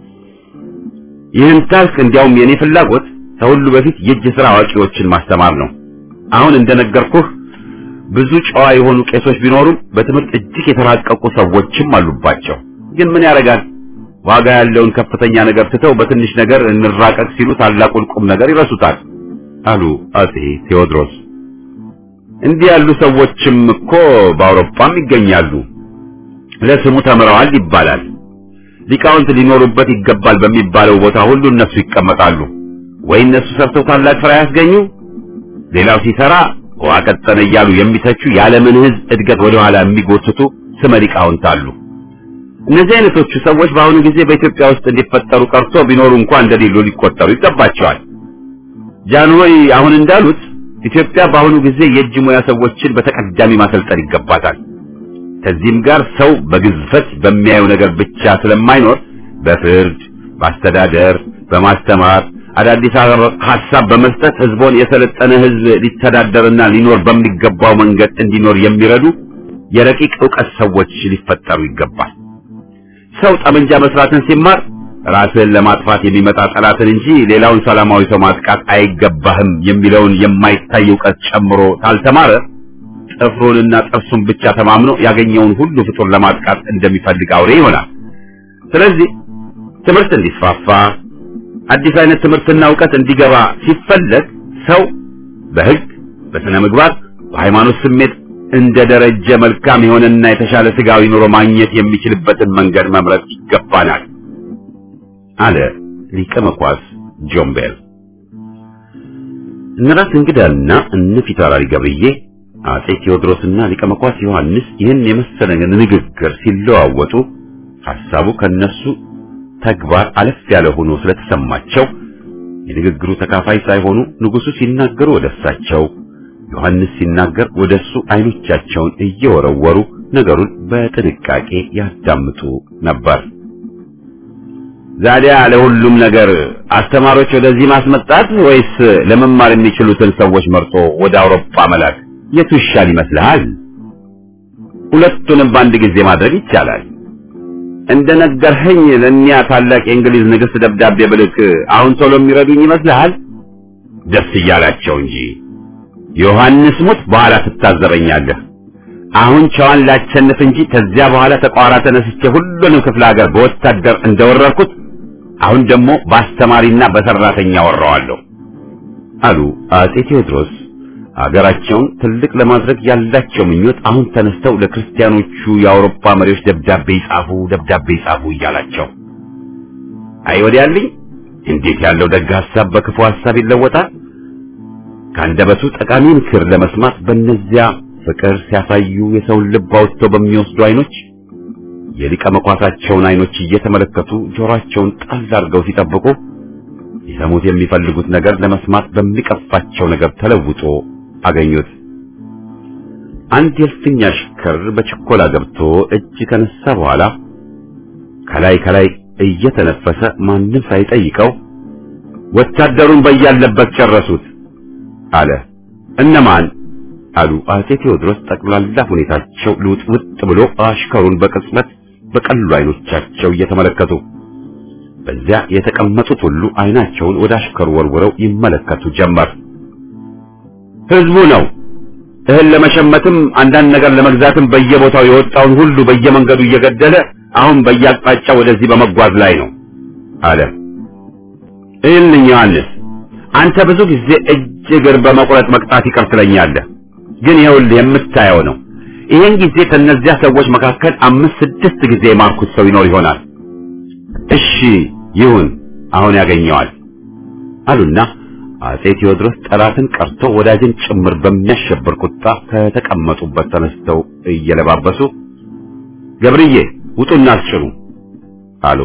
ይህን ታልክ እንዲያውም የኔ ፍላጎት ከሁሉ በፊት የእጅ ሥራ አዋቂዎችን ማስተማር ነው። አሁን እንደነገርኩህ ብዙ ጨዋ የሆኑ ቄሶች ቢኖሩም በትምህርት እጅግ የተራቀቁ ሰዎችም አሉባቸው። ግን ምን ያደርጋል ዋጋ ያለውን ከፍተኛ ነገር ትተው በትንሽ ነገር እንራቀቅ ሲሉ ታላቁን ቁም ነገር ይረሱታል አሉ አጼ ቴዎድሮስ። እንዲህ ያሉ ሰዎችም እኮ በአውሮፓም ይገኛሉ። ለስሙ ተምረዋል ይባላል። ሊቃውንት ሊኖሩበት ይገባል በሚባለው ቦታ ሁሉ እነሱ ይቀመጣሉ። ወይ እነሱ ሰርተው ታላቅ ስራ ያስገኙ፣ ሌላው ሲሰራ ውሃ ቀጠነ እያሉ የሚተቹ የዓለምን ሕዝብ እድገት ወደኋላ የሚጎትቱ ስመ ሊቃውንት አሉ። እነዚህ አይነቶቹ ሰዎች በአሁኑ ጊዜ በኢትዮጵያ ውስጥ እንዲፈጠሩ ቀርቶ ቢኖሩ እንኳን እንደሌሉ ሊቆጠሩ ይገባቸዋል። ጃንሆይ አሁን እንዳሉት ኢትዮጵያ በአሁኑ ጊዜ የእጅ ሙያ ሰዎችን በተቀዳሚ ማሰልጠን ይገባታል። ከዚህም ጋር ሰው በግዝፈት በሚያየው ነገር ብቻ ስለማይኖር በፍርድ፣ በአስተዳደር፣ በማስተማር አዳዲስ ሀሳብ በመስጠት ህዝቦን የሰለጠነ ህዝብ ሊተዳደርና ሊኖር በሚገባው መንገድ እንዲኖር የሚረዱ የረቂቅ ዕውቀት ሰዎች ሊፈጠሩ ይገባል። ሰው ጠመንጃ መስራትን ሲማር ራስን ለማጥፋት የሚመጣ ጠላትን እንጂ ሌላውን ሰላማዊ ሰው ማጥቃት አይገባህም የሚለውን የማይታይ ዕውቀት ጨምሮ ካልተማረ ጥፍሩንና ጥርሱን ብቻ ተማምኖ ያገኘውን ሁሉ ፍጡር ለማጥቃት እንደሚፈልግ አውሬ ይሆናል። ስለዚህ ትምህርት እንዲስፋፋ አዲስ አይነት ትምህርትና ዕውቀት እንዲገባ ሲፈለግ ሰው በህግ፣ በስነ ምግባር፣ በሃይማኖት ስሜት እንደ ደረጀ መልካም የሆነና የተሻለ ስጋዊ ኑሮ ማግኘት የሚችልበትን መንገድ መምረጥ ይገባናል አለ ሊቀ መኳስ ጆን ቤል። እነራስ እንግዳና እነ ፊታውራሪ ገብርዬ አጼ ቴዎድሮስና ሊቀ መኳስ ዮሐንስ ይህን የመሰለ ንግግር ሲለዋወጡ ሐሳቡ ከነሱ ተግባር አለፍ ያለ ሆኖ ስለተሰማቸው የንግግሩ ተካፋይ ሳይሆኑ ንጉሡ ሲናገሩ ወደ እሳቸው፣ ዮሐንስ ሲናገር ወደ እሱ አይኖቻቸውን እየወረወሩ ነገሩን በጥንቃቄ ያዳምጡ ነበር። ዛዲያ ለሁሉም ነገር አስተማሪዎች ወደዚህ ማስመጣት ወይስ ለመማር የሚችሉትን ሰዎች መርጦ ወደ አውሮፓ መላክ የቱ ይሻል ይመስልሃል? ሁለቱንም በአንድ ጊዜ ማድረግ ይቻላል። እንደነገርኸኝ ለእኒያ ታላቅ የእንግሊዝ ንግሥት ደብዳቤ ብልክ አሁን ቶሎ የሚረዱኝ ይመስልሃል? ደስ እያላቸው እንጂ ዮሐንስ ሙት በኋላ ትታዘበኛለህ። አሁን ጨዋን ላቸንፍ እንጂ ከዚያ በኋላ ተቋራ ተነስቼ ሁሉንም ክፍለ ሀገር በወታደር እንደወረርኩት አሁን ደግሞ በአስተማሪና በሰራተኛ ወረዋለሁ አሉ አጼ ቴዎድሮስ። ሀገራቸውን ትልቅ ለማድረግ ያላቸው ምኞት አሁን ተነስተው ለክርስቲያኖቹ የአውሮፓ መሪዎች ደብዳቤ ይጻፉ፣ ደብዳቤ ይጻፉ እያላቸው አይ ወዲያልኝ እንዴት ያለው ደግ ሐሳብ በክፉ ሐሳብ ይለወጣል። ከአንደበቱ ጠቃሚ ምክር ለመስማት በእነዚያ ፍቅር ሲያሳዩ የሰውን ልብ አውጥተው በሚወስዱ አይኖች የሊቀ መኳሳቸውን አይኖች እየተመለከቱ ጆሮአቸውን ጣል አድርገው ሲጠብቁ ሊሰሙት የሚፈልጉት ነገር ለመስማት በሚቀፋቸው ነገር ተለውጦ አገኙት። አንድ የእልፍኝ አሽከር በችኮላ ገብቶ እጅ ከነሳ በኋላ ከላይ ከላይ እየተነፈሰ ማንም ሳይጠይቀው ወታደሩን በያለበት ጨረሱት አለ። እነማን አሉ አጼ ቴዎድሮስ ጠቅላላ ሁኔታቸው ልውጥውጥ ብሎ አሽከሩን በቅጽበት በቀሉ አይኖቻቸው እየተመለከቱ በዚያ የተቀመጡት ሁሉ አይናቸውን ወደ አሽከሩ ወርውረው ይመለከቱ ጀመር። ህዝቡ ነው እህል ለመሸመትም አንዳንድ ነገር ለመግዛትም በየቦታው የወጣውን ሁሉ በየመንገዱ እየገደለ አሁን በየአቅጣጫው ወደዚህ በመጓዝ ላይ ነው አለ። እልኝ ዮሐንስ፣ አንተ ብዙ ጊዜ እጅ እግር በመቁረጥ መቅጣት ይቅር ትለኛለህ፣ ግን ይኸውልህ የምታየው ነው። ይህን ጊዜ ከነዚያ ሰዎች መካከል አምስት ስድስት ጊዜ የማርኩት ሰው ይኖር ይሆናል። እሺ ይሁን፣ አሁን ያገኘዋል አሉና አጼ ቴዎድሮስ ጠላትን ቀርቶ ወዳጅን ጭምር በሚያሸብር ቁጣ ከተቀመጡበት ተነስተው እየለባበሱ ገብርዬ ውጡና አስጭኑ አሉ።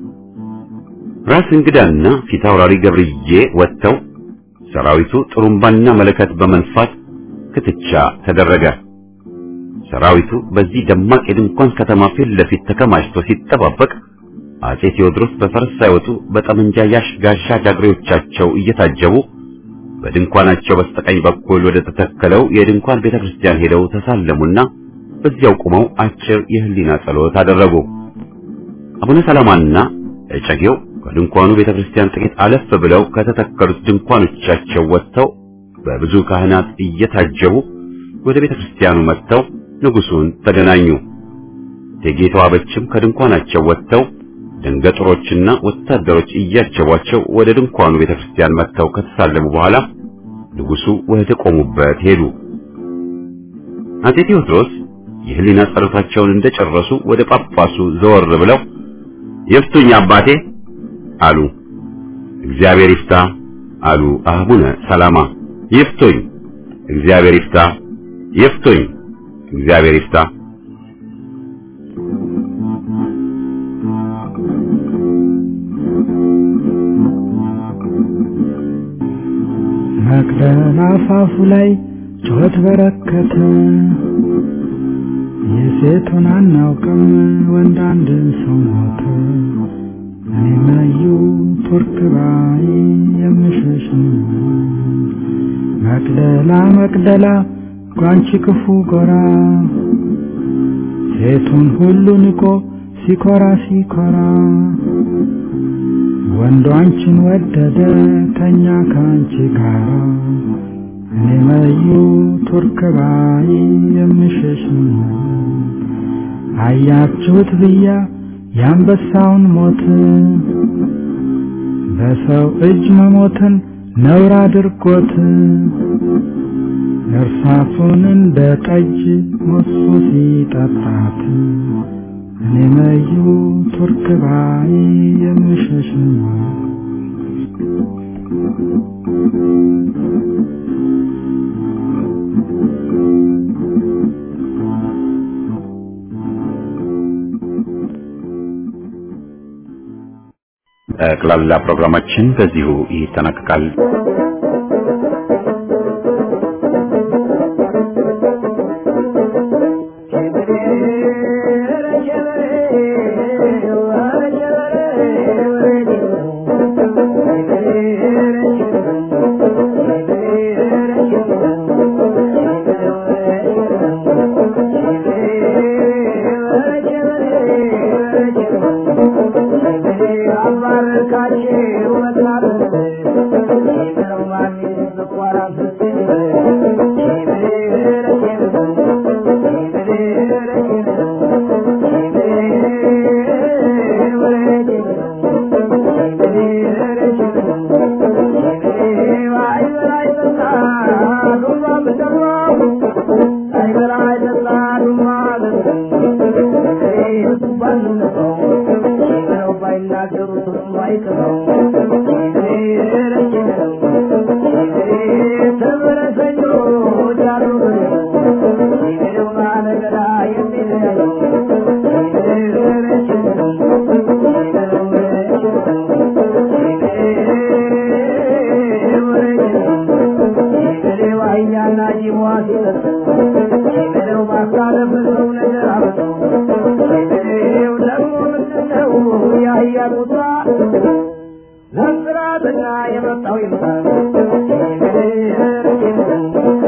ራስ እንግዳና ፊት አውራሪ ገብርዬ ወጥተው ሰራዊቱ ጥሩምባና መለከት በመንፋት ክትቻ ተደረገ። ሰራዊቱ በዚህ ደማቅ የድንኳን ከተማ ፊት ለፊት ተከማችቶ ሲጠባበቅ አጼ ቴዎድሮስ በፈረስ ሳይወጡ በጠመንጃ ያሽ ጋሻ ጃግሬዎቻቸው እየታጀቡ በድንኳናቸው በስተቀኝ በኩል ወደ ተተከለው የድንኳን ቤተክርስቲያን ሄደው ተሳለሙና በዚያው ቆመው አጭር የህሊና ጸሎት አደረጉ። አቡነ ሰላማና እጨጌው ከድንኳኑ ቤተክርስቲያን ጥቂት አለፍ ብለው ከተተከሉት ድንኳኖቻቸው ወጥተው በብዙ ካህናት እየታጀቡ ወደ ቤተክርስቲያኑ መጥተው ንጉሱን ተገናኙ። እቴጌ ተዋበችም ከድንኳናቸው ወጥተው ደንገጥሮችና ወታደሮች እያጀቧቸው ወደ ድንኳኑ ቤተክርስቲያን መጥተው ከተሳለሙ በኋላ ንጉሱ ወደ ቆሙበት ሄዱ። አጼ ቴዎድሮስ የህሊና ጸሎታቸውን እንደጨረሱ ወደ ጳጳሱ ዘወር ብለው ይፍቱኝ አባቴ አሉ። እግዚአብሔር ይፍታ አሉ አቡነ ሰላማ። ይፍቱኝ፣ እግዚአብሔር ይፍታ፣ ይፍቱኝ፣ እግዚአብሔር ይፍታ። መቅደላ አፋፉ ላይ ጩኸት በረከተ። የሴቱን አናውቅም ወንድ አንድ ሰው ሞተ። እኔ መዩ ቱርክ ባይ የምሸሽ መቅደላ መቅደላ ጓንቺ ክፉ ጎራ ሴቱን ሁሉ ንቆ ሲኮራ ሲኮራ ወንዱ አንቺን ወደደ ተኛ ከአንቺ ጋራ እኔ መዩ ቱርክ ባይ የምሸሽ አያችሁት ብያ የአንበሳውን ሞት በሰው እጅ መሞትን ነውር አድርጎት እርሳሱን እንደ ጠጅ ሞሱ ሲጠጣት እኔ መዩ ቱርክ ባይ የምሸሽ ጠቅላላ ፕሮግራማችን በዚሁ ይጠናቀቃል። Thank you. ያቁሳ ነፍራተኛ የመጣው ይምጣ ይገደር ይገደር